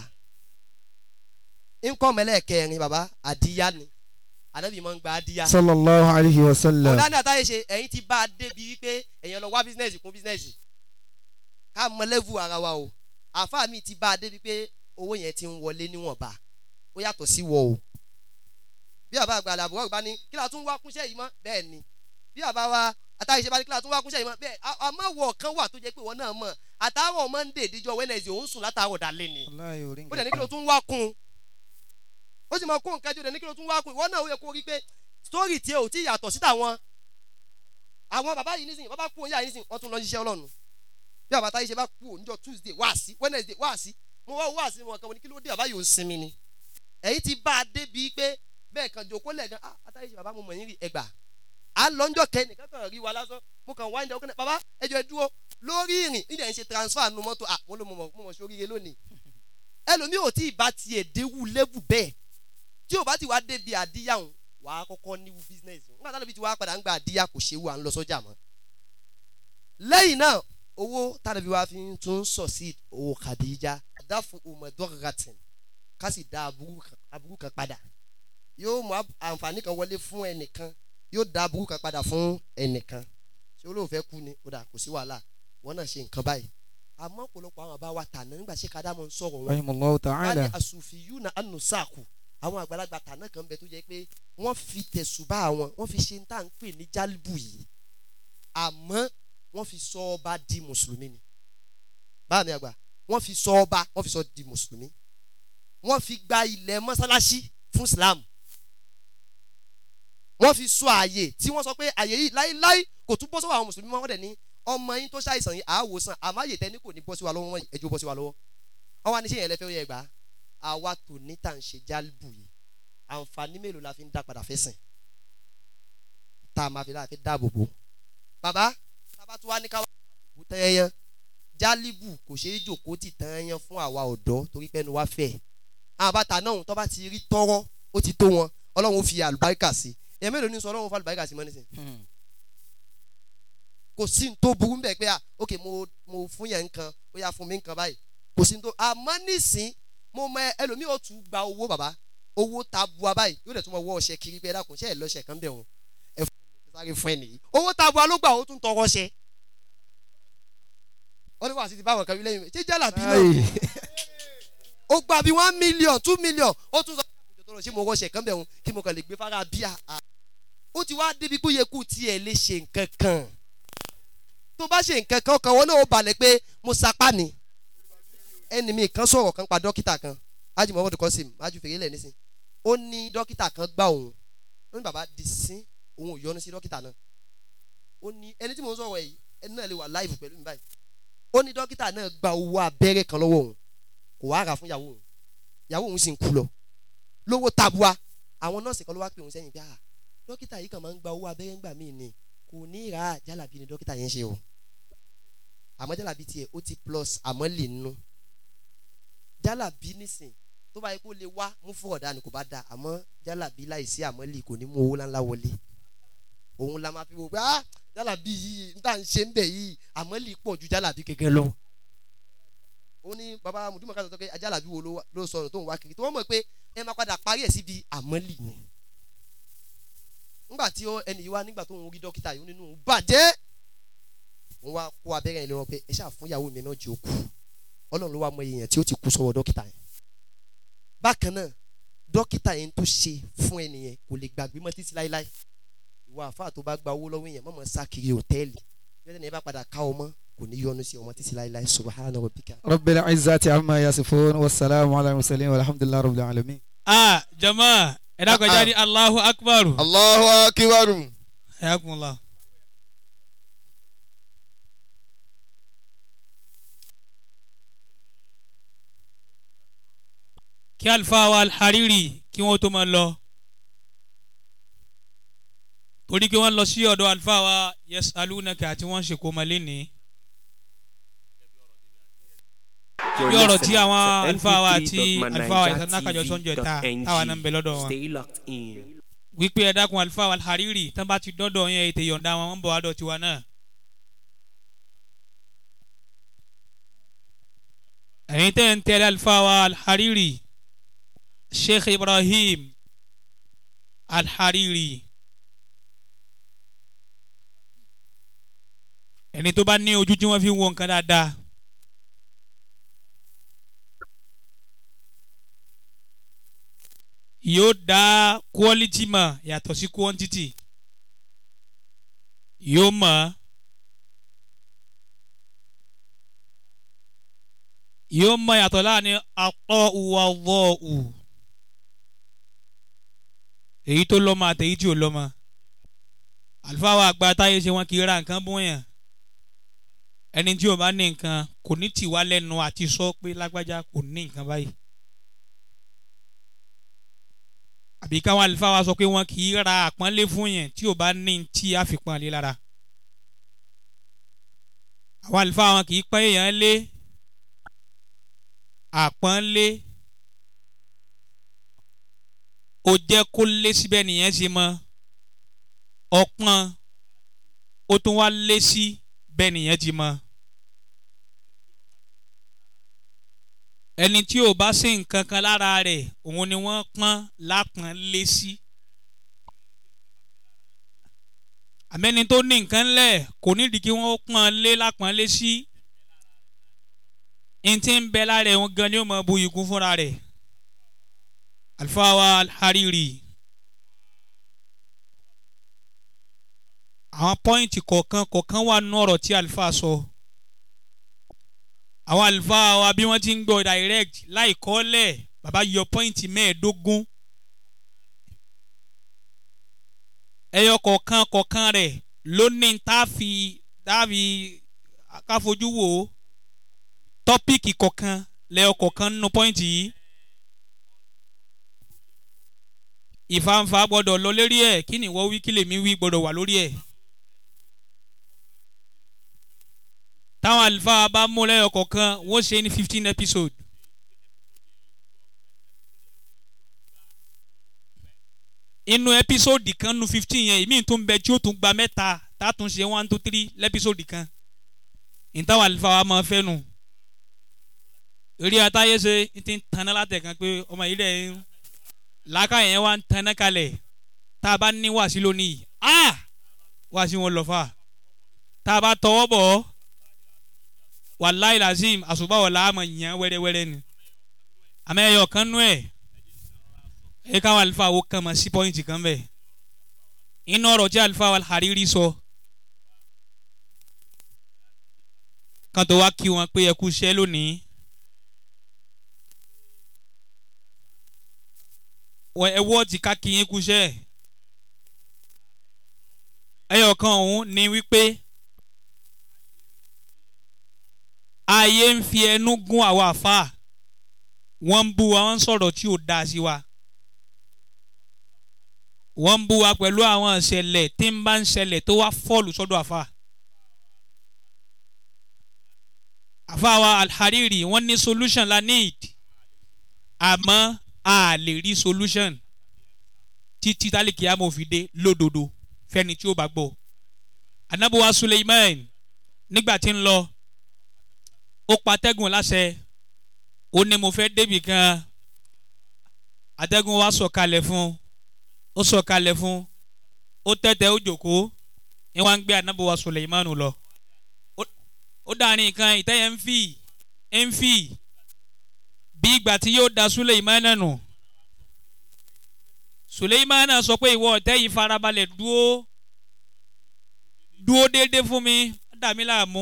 income ẹlẹ́ẹ̀kẹrin baba àdíyá ni ànábì máa ń gba àdíyá sallallahu alayhi wa sallam ọ̀dà ní àtàyè ṣe ẹ̀yin ti bá a débi wípé ẹ̀yin lọ wá bísínẹ́sì kún bísínẹ́sì ká mọ lẹ́vù ara wa o àáfàá mi ti bá a débi pé owó yẹn ti ń wọlé níwọ̀nba ó yàtọ̀ sí wọ o bí àbá àgbà àbúrò àgbà ní kí la tún wá kúnṣẹ́ yìí mọ́ bẹ́ẹ̀ ni bí àbá wa àtàyè ṣe bá ní kí la tún wá kúnṣẹ́ yìí mọ́ bẹ́ẹ̀ a- àmọ́ wọ̀ kan wà tó jẹ́ pé wọ́n náà mọ̀ àtàwọn Monday díjọ́ Wednesday òun sùn látàwọn dalẹ́ ni Wallahi orí ó dẹ̀ ní kí ló tún wá kún un ó sì máa kó nǹkan jù dẹ̀ ní kí ló tún wá kún un ìwọ náà ó yẹ kó rí pé sítórì tí ò tí yàtọ̀ sí tàwọn àwọn bàbá yìí nísìnyí bàbá kú òun yà yìí nísìnyí wọ́n tún lọ ṣiṣẹ́ ọlọ́run bí bàbá táyé ṣe bá kú òun níjọ́ Tuesday wá sí Wednesday wá sí mo wá wá sí wọn kan mo ní kí ló dé bàbá yìí ò ń sinmi ni ẹ̀yin ti bá a débi pé bẹ́ẹ̀ kan jòkó lẹ́ẹ̀kan ah àtàyè ṣe bàbá mo mọ̀ yín rí ẹgbà à ń lọ́njọ́ kẹ́ nìkan kan rí wa lásán mo kàn wá ìdáwó kan náà bàbá ẹjọ́ ẹ dúró lórí ìrìn nídìí ẹ̀ ń ṣe transfer nu mọ́tò ah mo ló mo mọ̀ mo mọ̀ sóríire lónìí ẹlòmíì ò tí ì bá tiẹ̀ déwù lẹ́bù bẹ́ẹ̀ tí ò bá ti wá débi àdíyàwó wà á kọ́kọ́ níwú bísínẹ́sì nígbà táwọn ibi tí wà á padà ń gba àdíyà kò ṣe wà ń lọ sọ́jà mọ́. lẹ́yìn náà owó tàbí wàá fi tún sọ sí owó kàdíjà dáfún ọmọdọ́gàtìn ká sì dá aburú kan- aburú kan padà yóò mú ab- àǹfààní kan wọlé fún ẹnìkan yóò dá aburú kan padà fún ẹnìkan ṣé olóòfẹ́ kú ni ó dà kò sí wàhálà wọn náà ṣe nǹkan báyìí àmọ́ ọ̀pọ̀lọpọ̀ àwọn àbá wa tàná nígbà ṣé kádàmọ́ ń sọ̀rọ̀ wọn rahimahullahu wọ́n ta'ala ní àsùnfìyù náà ànùsàkù àwọn àgbàlagbà tàná kan bẹ tó jẹ́ pé wọ́n fi tẹ̀sùbá wọn wọ́n fi ṣe ń tà ń pè ní jálíbù yìí àmọ́ wọ́n fi sọ ọba di mùsùlùmí ni báà mi àgbà wọ́n fi sọ ọba wọ́n fi sọ di mùsùlùmí wọ́n fi gba ilẹ̀ mọ́sálásí fún Islam wọ́n fi sọ àyè tí wọ́n sọ pé àyè yìí láíláí kò tún bọ́ sọ́wọ́ àwọn mùsùlùmí mọ́ wọ́n dẹ̀ ní ọmọ yín tó ṣàìsàn yìí àáwòsàn àmọ́ àyè tẹ́ni kò ní bọ́ sí wa lọ́wọ́ wọ́n ẹjọ́ bọ́ sí wa lọ́wọ́ wọ́n wá ní ṣé yẹn lẹ́fẹ̀ẹ́ yẹ gbà àwa tò ní tà ń ṣe jálùbù yìí àǹfààní mélòó la fi ń dá padà fẹ́ sìn tá a máa fi láti dáàbò bò bàbá tábà tó wá ní ká wá dáàbò bò tẹ́yẹ́yẹ́ jálìbù kò ṣeé jòkó tì tẹ́yẹ́yẹ́ fún àwa ọ̀dọ́ torí pẹ́ẹ́nu wá fẹ́ àwọn bàtà náà tó bá ti rí tọ́rọ́ ó ti tó wọn ọlọ́run ó fi àlùbáríkà sí ẹ̀ mélòó ní sọ ọlọ́run ó fi àlùbáríkà sí mọ́ nísìnyí kò sí ní tó burú bẹ́ẹ̀ pé ah ok mo mo fún yẹn nǹkan ó yà fún mi nǹkan báyìí kò sí ní tó àmọ́ nísìn mo mọ ẹlòmíì ó tún gba owó bàbá owó ta bua báyìí yóò dẹ̀ tún mọ wọ́ ọṣẹ kiri pé ẹ dákun ṣe ẹ lọ́ṣẹ kan bẹ̀ wọn ẹ fún mi sáré fún ẹ nìyí owó ta bua ló gbà ó tún tọrọ ṣẹ wọ́n ní wàá sí ti báwọn kan lẹ́yìn ṣé jálà bí náà ó gba bí one million two million ó tún sọ pé ṣé mo wọ́ṣẹ kan bẹ̀ wọn kí mo kàn lè gbé fara bíà ó ti wá débi kó yẹ kó tiẹ̀ lè ṣe nǹkan kan tó bá ṣe nǹkan kan kan wọn náà ó balẹ̀ pé mo sapá ni ẹni mi kan sọ̀rọ̀ kan pa dókítà kan ájú muhammadu kọ́sìm ájú fèrè lẹ̀ nísìn ó ní dókítà kan gbá òun ó ní bàbá di sín òun ò yọnu sí dókítà náà ó ní ẹni tí mò ń sọ̀rọ̀ yìí ẹni náà lè wà láìfù pẹ̀lú mi báyìí ó ní dókítà náà gba owó abẹ́rẹ́ kan lọ́wọ́ òun kò wá rà fún ìyàwó òun ìyàwó òun sì ń kú lọ lówó tabua àwọn nọ́ọ̀sì kan ló wá pè òun sẹ́yìn bí ah dókítà yìí kàn máa ń gba owó abẹ́rẹ́ ńgbà míì ni kò ní ra jálàbí ni dókítà yẹn ṣe o àmọ́ jálàbí tiẹ̀ ó ti plus àmọ́ lè nu jálàbí nísìn tó bá yẹ kó lè wá mú fún ọ̀dà ni kò bá da àmọ́ jálàbí láìsí àmọ́ lè kò ní mú owó ńláńlá wọlé òun la máa fi wò pé ah jálàbí yìí n tà ń ṣe ń bẹ̀ yìí àmọ́ lè pọ̀ ju jálàbí gẹ́gẹ́ lọ. ó ní baba mùdúmọ̀ ká sọ pé jálàbí wo ló sọnù tó ń wá kiri tó wọ́n mọ̀ pé ẹ máa padà parí ẹ̀ síbi àmọ́ lè ni nígbà tí ẹnì yìí wá nígbà tó ń rí dókítà yìí nínú bàjẹ́ wọ́n wá kó abẹ́rẹ́ yẹn lé wọn pé ẹ ṣáà fún ìyàwó mi náà jẹ́ òkú ọlọ́run ló wá mọ èèyàn tí ó ti kú sọ́wọ́ dókítà yẹn bákan náà dókítà yẹn tó ṣe fún ẹnìyẹn kò lè gbàgbé mọ́ títí láéláé ìwọ àfáà tó bá gba owó lọ́wọ́ èèyàn mọ̀mọ́ sá kiri hòtẹ́ẹ̀lì yọ́n ní ẹ bá padà ká ọmọ kò ní yọnu sí ọmọ títí láéláé subahana rabbika. rabbil izzati amma yasifun wasalaamu ala mursalin walhamdulillahi rabbil alamin. ah jama ẹ dákọjá ní allahu akbar allahu akbar. ayakunla. kí alifa wa alhariri kí wọ́n tó máa lọ torí kí wọ́n lọ sí ọ̀dọ̀ alifa wa yes alunaka àti wọ́n ń ṣe kó máa lé ní. You're bí ọ̀rọ̀ tí listening àwọn to àlùfáà wa àti mp3.manija àlùfáà wa ìsànákàjọ sọ́njọ́ ta táwa náà ń bẹ lọ́dọ̀ wọn. Stay locked in. wípé ẹ dákun àlùfáà wa hariri tán bá ti dọ́dọ̀ yẹn ètè yọ̀ǹda wọn ń bọ̀ wá dọ̀ tiwa náà. ẹ̀yin tẹ́ ń tẹ́lẹ̀ àlùfáà wa hariri sheikh ibrahim alhariri ẹni tó bá ní ojú tí wọ́n fi ń wo nǹkan dáadáa. yóò dá quality mọ̀ yàtọ̀ sí quantity yóò mọ̀ yóò mọ̀ yàtọ̀ láàrin akọ́ uwa wọ́ọ̀ù èyí tó lọ́mọ àtẹ̀yí tí ò lọ́mọ àlùfáà wa àgbà táyé ṣe wọn kì í ra nǹkan bóyá ẹni tí ò bá ní nǹkan kò ní tì wá lẹ́nu àti sọ pé lágbájá kò ní nǹkan báyìí. àbí káwọn àlùfáà wa sọ pé wọn kì í ra àpọ́nlé fún yẹn tí ò bá ní tí a fi pọ́nlé lára àwọn àlùfáà wọn kì í pọ́n èèyàn lé àpọ́nlé ó jẹ́ kó lé síbẹ̀ nìyẹn ṣe mọ́ ọpọ́n ó tún wá lé sí bẹ́ẹ̀ nìyẹn ti mọ́ ẹni tí ò bá sí nǹkan kan lára rẹ̀ òun ni wọ́n pọ́n lápọ́n lé sí. àmẹ́ni tó ní nǹkan lẹ̀ kò nídìí kí wọ́n pọ́n lé lápọ́n lé sí. n ti ń bẹ lára ẹ̀ òun gan ni ó mọ bu ikú fúnra rẹ̀. alfawa alhariri. àwọn pọ́ìntì kọ̀ọ̀kan kọ̀ọ̀kan wà nínú ọ̀rọ̀ tí alfa sọ. So àwọn àlùfáà wa bí wọ́n ti ń gbọ́ direct láì kọ́lẹ̀ bàbá yọ pọ́ìntì mẹ́ẹ̀ẹ́dógún ẹyọ kọ̀ọ̀kan kọ̀ọ̀kan rẹ̀ ló ní táàfì táàfì káfojú wò ó tọ́píìkì kọ̀ọ̀kan lẹ́ọkọ̀ọ̀kan nínú pọ́ìntì yìí ìfàǹfà gbọ́dọ̀ lọ lérí ẹ̀ kí ni ìwọ wí kí lèmi wí gbọ́dọ̀ wà lórí ẹ̀. táwọn àlùfáà bá mú lẹ́ọkọ̀ọ̀kan wọ́n ṣe ní fifteen episode. inú episode kan nu fifteen yẹn ìmí tún bẹ tí ó tún gba mẹ́ta tá a tún ṣe one two three lẹ́pisode kan ìtawà àlùfáà wa máa fẹ́ nu eré atáyé ṣe ti ń tanná látẹ̀kan pé ọmọ yìí dẹ̀ ń làákà yẹn wá ń tanná kalẹ̀ tá a bá ní wàásí lónìí ah wàásí wọn lọ fà tá a bá tọwọ́ bọ̀ ọ́ wàláì lazim àṣùbáwọ̀ làámọ̀ yàn wẹ́rẹ́wẹ́rẹ́ ni àmọ́ ẹ̀yọ̀ kan nú ẹ̀ ẹ káwọn àlùfáà wo kàn mọ́ sí pọ́ìntì kan bẹ́ẹ̀ inú ọ̀rọ̀ tí àlùfáà wà Hariri sọ kan tó wá kí wọn pé ẹ kú iṣẹ́ lónìí ẹ wọ́ ti ká kí yín kú iṣẹ́ ẹyọ kan ọ̀hún ni wípé ayé ń fi ẹnu gún àwọn àfáà wọ́n ń bú wa wọ́n ń sọ̀rọ̀ tí ò dáa sí wa wọ́n ń bú wa pẹ̀lú àwọn ìṣẹ̀lẹ̀ tí ń bá ń ṣẹlẹ̀ tó wá fọ́ọ̀lù sọ́dọ̀ àfa. àfa wa alhariri wọ́n ní solution la need àmọ́ a lè rí solution títí tálíkì àmọ́ fi dé lódodo fẹ́ni tí ó bá gbọ́. anabuwa suleiman nígbà tí ń lọ ó patẹ́gùn láṣẹ ó ní mo fẹ́ débì kan atẹ́gùn wa sọ̀kalẹ̀ fún un ó sọ̀kalẹ̀ fún ó tẹ́tẹ́ ó jòkóó ní wọ́n á ń gbé anábọ̀wá Suleimanu lọ ó dàrin nǹkan ìtẹ́yẹ ń fì ń fì bí ìgbà tí yóò da Suleimanu nù Suleimanu sọ pé ìwọ ọ̀tẹ́ yìí farabalẹ̀ dúó dúó déédéé fún mi dà mí láàmú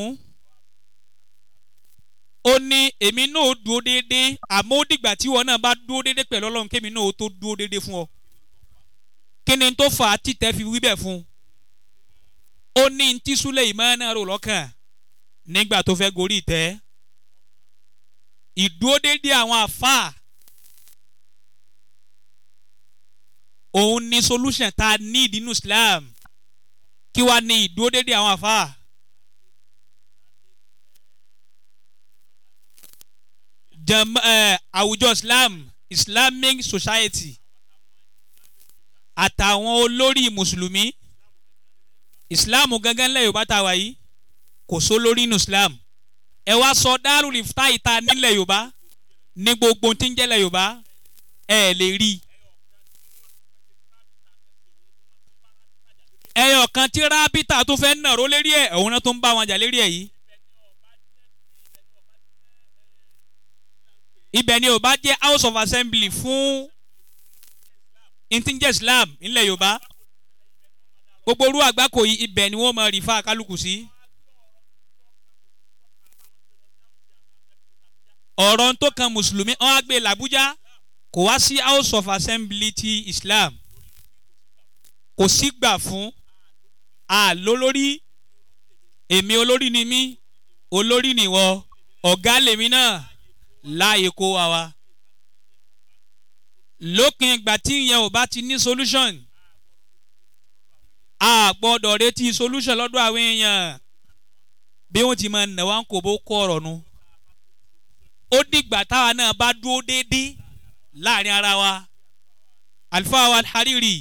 ó ní èmi náà dúó déédéé àmọ́ ó dìgbà tí ìwọ náà bá dúó déédéé pẹ̀lú Ọlọ́run kémi náà ó tó dúó déédéé fún ọ kí ni tó fà á títẹ̀ fi wí bẹ́ẹ̀ fún un ó ní ntí Suleimana rò lọ́kàn nígbà tó fẹ́ gorí ìtẹ́ ìdúródédé àwọn àfáà òun ni solution tá a need nínú Islam kí wàá ní ìdúródédé àwọn àfáà. jam ẹ àwùjọ Islam Islamic society àtàwọn olórí mùsùlùmí ìsìláàmù gangan lẹ́yìn yorùbá tá a wà yìí kò só lórí inú islam ẹ wá sọ dárúlì fúta ìta nílẹ̀ yorùbá ní gbogbo tí ń jẹ́lẹ̀ yorùbá ẹ lè rí i. ẹyọ kan tí rábítà tó fẹ́ nàró lérí ẹ̀ òun náà tó ń bá wọn jà lérí ẹ̀ yìí. ibẹ̀ ni yorùbá jẹ́ house of assembly fún ntíjẹ́ islam nílẹ̀ yorùbá gbogbo orú àgbákò yìí ibẹ̀ ni wọ́n máa rí fa kálukú sí. ọ̀rọ̀ tó kan mùsùlùmí ọ̀hún àgbẹ̀ làbújá kò wá sí house of assembly ti islam kò sí gbà fún àlólórí èmi olórí ni mí olórí nìwọ ọ̀gá lèmi náà láàyè kó wa wa lópin ìgbà tí ìyẹn ò bá ti ní solution a gbọ́dọ̀ retí solution lọ́dọ̀ àwọn èèyàn bí wọ́n ti máa nà wá ń kó bó kọ́ ọ̀rọ̀ nu ó dìgbà táwa náà bá dúró déédéé láàrin ara wa àlùfáà wa Hariri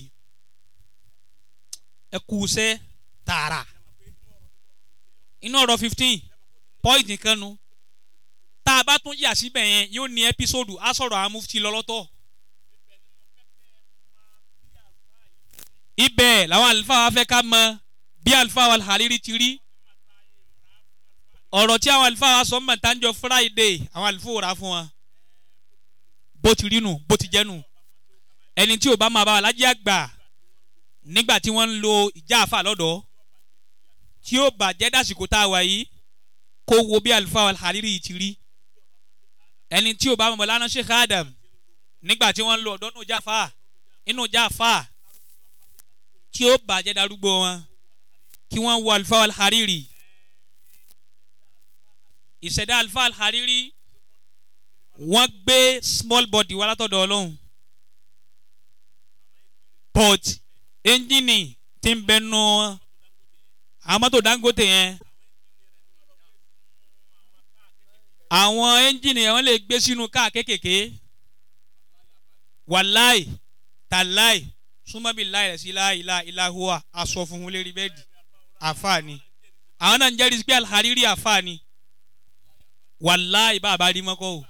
ẹ kú sẹ́ tààrà inú ọ̀rọ̀ fifteen point nìkan nu tá a bá tún yà síbẹ̀ yẹn yóò ní ẹ́písòdù á sọ̀rọ̀ àwọn mufti lọ́lọ́tọ̀. ibẹ̀ làwọn àlùfáà wa fẹ́ ká mọ bí àlùfáà wa Hariri ti rí ọ̀rọ̀ tí àwọn àlùfáà wa sọ mọ̀ tánjọ Friday àwọn àlùfáà rà fún wa bó ti rí nù bó ti jẹ́ nù ẹni tí ò bá máa bá wa lájẹ́ àgbà nígbà tí wọ́n ń lo ìjà àfà lọ́dọ̀ tí ó bàjẹ́ dàsìkò tá a wà yìí kó wo bí àlùfáà wa Hariri ti rí ẹni tí ò bá máa bá lánàá Sheikh Adam nígbà tí wọ́n ń lo ọ̀dọ́ nù jáfà inú jáfà tí ó bàjẹ́ darúgbó wọn kí wọ́n wo àlùfáà al-Hariri ìṣẹ̀dá àlùfáà al-Hariri wọ́n gbé small body wá látọ̀dọ̀ ọlọ́run but ẹ́ńjìnì tí ń bẹ nù àwọn mọ́tò dangote yẹn àwọn ẹ́ńjìnì yẹn wọ́n lè gbé sínú káà kékèké wàláì tàláì súnmọ́bí láì rẹ̀ sí láìlá ìlàhùwà aṣọ funfun lérí bẹ́ẹ̀dì àfààní àwọn náà ń jẹ́rìí sí pé alhariri àfààní wàláì bàbá rí mọ́kọ́ o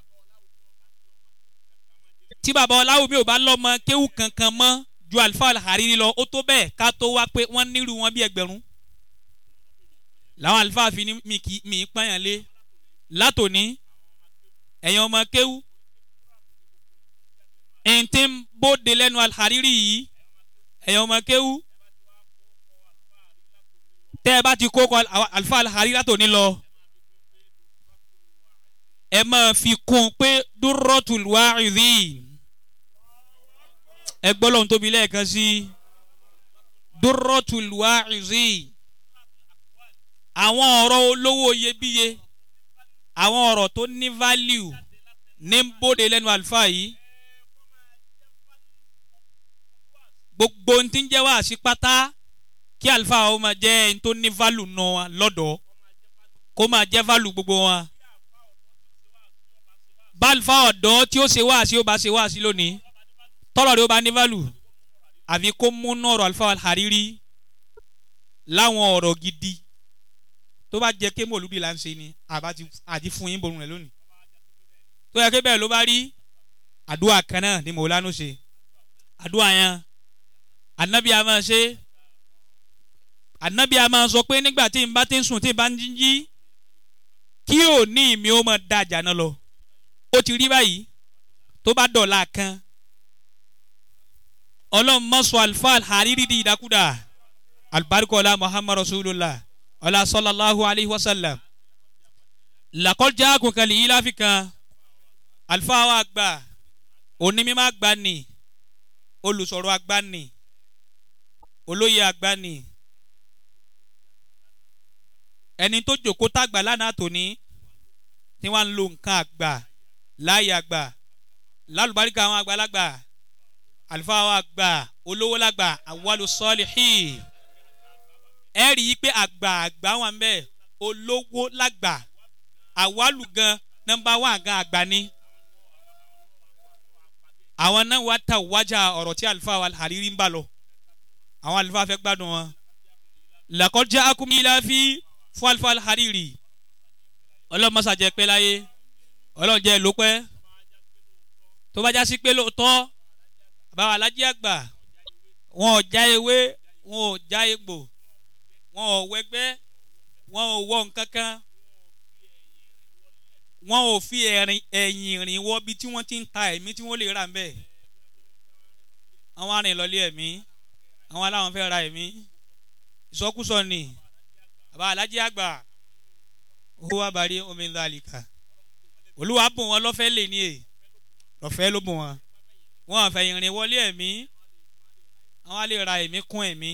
tí bàbá ọláwùmí ò bá lọ́mọ kéwù kankan mọ́ ju àlùfáà alhariri lọ ó tó bẹ́ẹ̀ ká tó wá pé wọ́n nírú wọn bí ẹgbẹ̀rún làwọn àlùfáà fi ní mi kì í mi í pààyàn lé látòní ẹ̀yin ọmọ kéwù ẹ̀ǹtí ń bóde lẹ́nu alhariri yìí ẹ̀yin ọmọ kéwù tẹ́ ẹ bá ti kó kọ àlùfáà alhariri látòní lọ ẹ máa fi kún un pé dúrọ́tùl wáìdì ẹ gbọ́ lóhun tóbi lẹ́ẹ̀kan sí dúrọ́tùl wáìdì àwọn ọ̀rọ̀ olówó iyebíye àwọn ọ̀rọ̀ tó ní value ní ń bóde lẹ́nu àlùfáà yìí gbogbo ohun tí ń jẹ́ wá sí pátá kí àlùfáà ó máa jẹ́ ẹni tó ní value nù wọn lọ́dọ̀ kó máa jẹ́ value gbogbo wọn bálùfà ọ̀dọ́ tí ó ṣe wá sí ó bá ṣe wá sí lónìí tọ́lọ̀ rẹ̀ ó bá ní value àfi kó múnú ọ̀rọ̀ àlùfáà àrírí láwọn ọ̀rọ̀ gidi tó bá jẹ́ ké mòlúdi là ń ṣe ni àbá ti àti fún yín borun rẹ̀ lónìí tó yẹ ké bẹ́ẹ̀ ló bá rí àdúrà kan náà ni mòlánú ṣe àdúrà yẹn ànábì a máa ṣe ànábì a máa sọ pé nígbà tí n bá ti ń sùn tí n bá ń jí kí òní mi ó máa da àjà náà lọ ó ti rí báyìí tó bá dọ̀la kan ọlọ́run mọ́sọ̀ alfa hariri di ìdákúdà alibarikola muhammad rasulillah ọlá sallallahu alayhi wa sallam làkọjá àkùnkànlì yìí láfi kan alfa wa gbà onímọ̀ àgbà ni olùsọ̀rọ̀ àgbà ni olóyè àgbà ni ẹni tó jòkó tàgbà lánàá tòní tí wọ́n ń lo nǹkan àgbà láàyè àgbà lálùbáríkà àwọn àgbàlagbà àlùfáà àwọn àgbà olówó lágbà àwọlù sọ́ọ̀lìhì ẹ rí i pé àgbà àgbà wà ń bẹ olówó lágbà àwọlù gan nọmba wà gan àgbà ni àwọn náà wá ta wájà ọ̀rọ̀ tí àlùfáà wà hàrírí ń bà lọ àwọn àlùfáà fẹ́ gbádùn wọn làkọjá akúmílá fi fún àlùfáà hàrírí ọlọ́mọsàjẹ́ pẹ́ láyé ọlọ́jẹ́ ló pẹ́ tó bá já sí pé lóòótọ́ àbáwá alájí àgbà wọn ò já ewé wọn ò já egbò wọn ò wẹgbẹ́ wọn ò wọ nǹkan kan wọn ò fi ẹ̀yìn rìn wọ bí tí wọ́n ti ń ta ẹ̀mí tí wọ́n lè rà ń bẹ̀ àwọn arìn lọlé ẹ̀mí àwọn aláwọn fẹ́ ra ẹ̀mí ìsọkúsọ ni àbá alájí àgbà owó abàrí omi ńlá àlìkà olúwa bùn wọn lọ́fẹ́ lè ní è lọ́fẹ́ ló bùn wọn wọn àfẹ́ ìrìn wọlé ẹ̀mí àwọn á lè ra ẹ̀mí kún ẹ̀mí.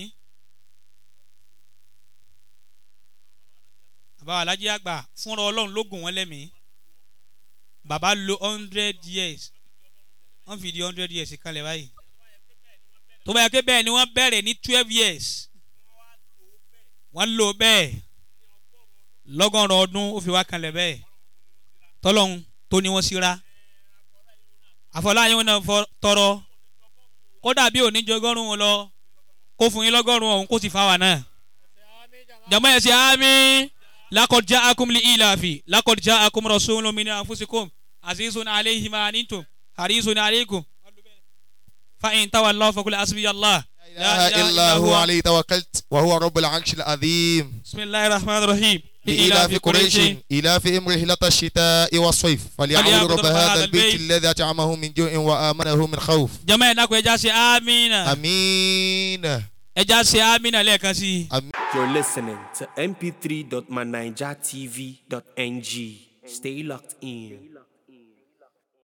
bàbá alájí àgbà fúnra ọlọ́run ló gùn wọn lẹ́mìí bàbá lo hundred years wọ́n fi di hundred years kalẹ̀ báyìí tó bá yẹ kó bẹ́ẹ̀ ni wọ́n bẹ̀rẹ̀ ní twelve years wọ́n lò bẹ́ẹ̀ lọ́gọ́rùn ọdún ó fi wá kalẹ̀ bẹ́ẹ̀ tọ́lọ́hún tó ní wọ́n síra àfọláyé wọn náà tọrọ kódà bí òní jọgọ́rùn wọn lọ kó fún yín lọ́gọ́rùn ọ̀hún kó sì fa wà náà jàmọ́ ẹ̀ sí àmì lakọjá akumli ìlàfi lakọjá akum rasulun min anfusikum azizun alayhi ma antum harisun alaykum fa in tawallaw faqul hasbiyallah لا إله إلا هو عليه توكلت وهو رب العرش العظيم بسم الله الرحمن الرحيم لإلاف قريش إلافهم رحلة الشتاء والصيف فليعبدوا رب هذا البيت الذي أطعمه من جوع وآمنه من خوف jama ẹ̀ dákun ẹja ṣe amina آمين ẹja ṣe amina lẹ́ẹ̀kan sí i. You're listening to mp3.manijatv.ng. Stay locked in.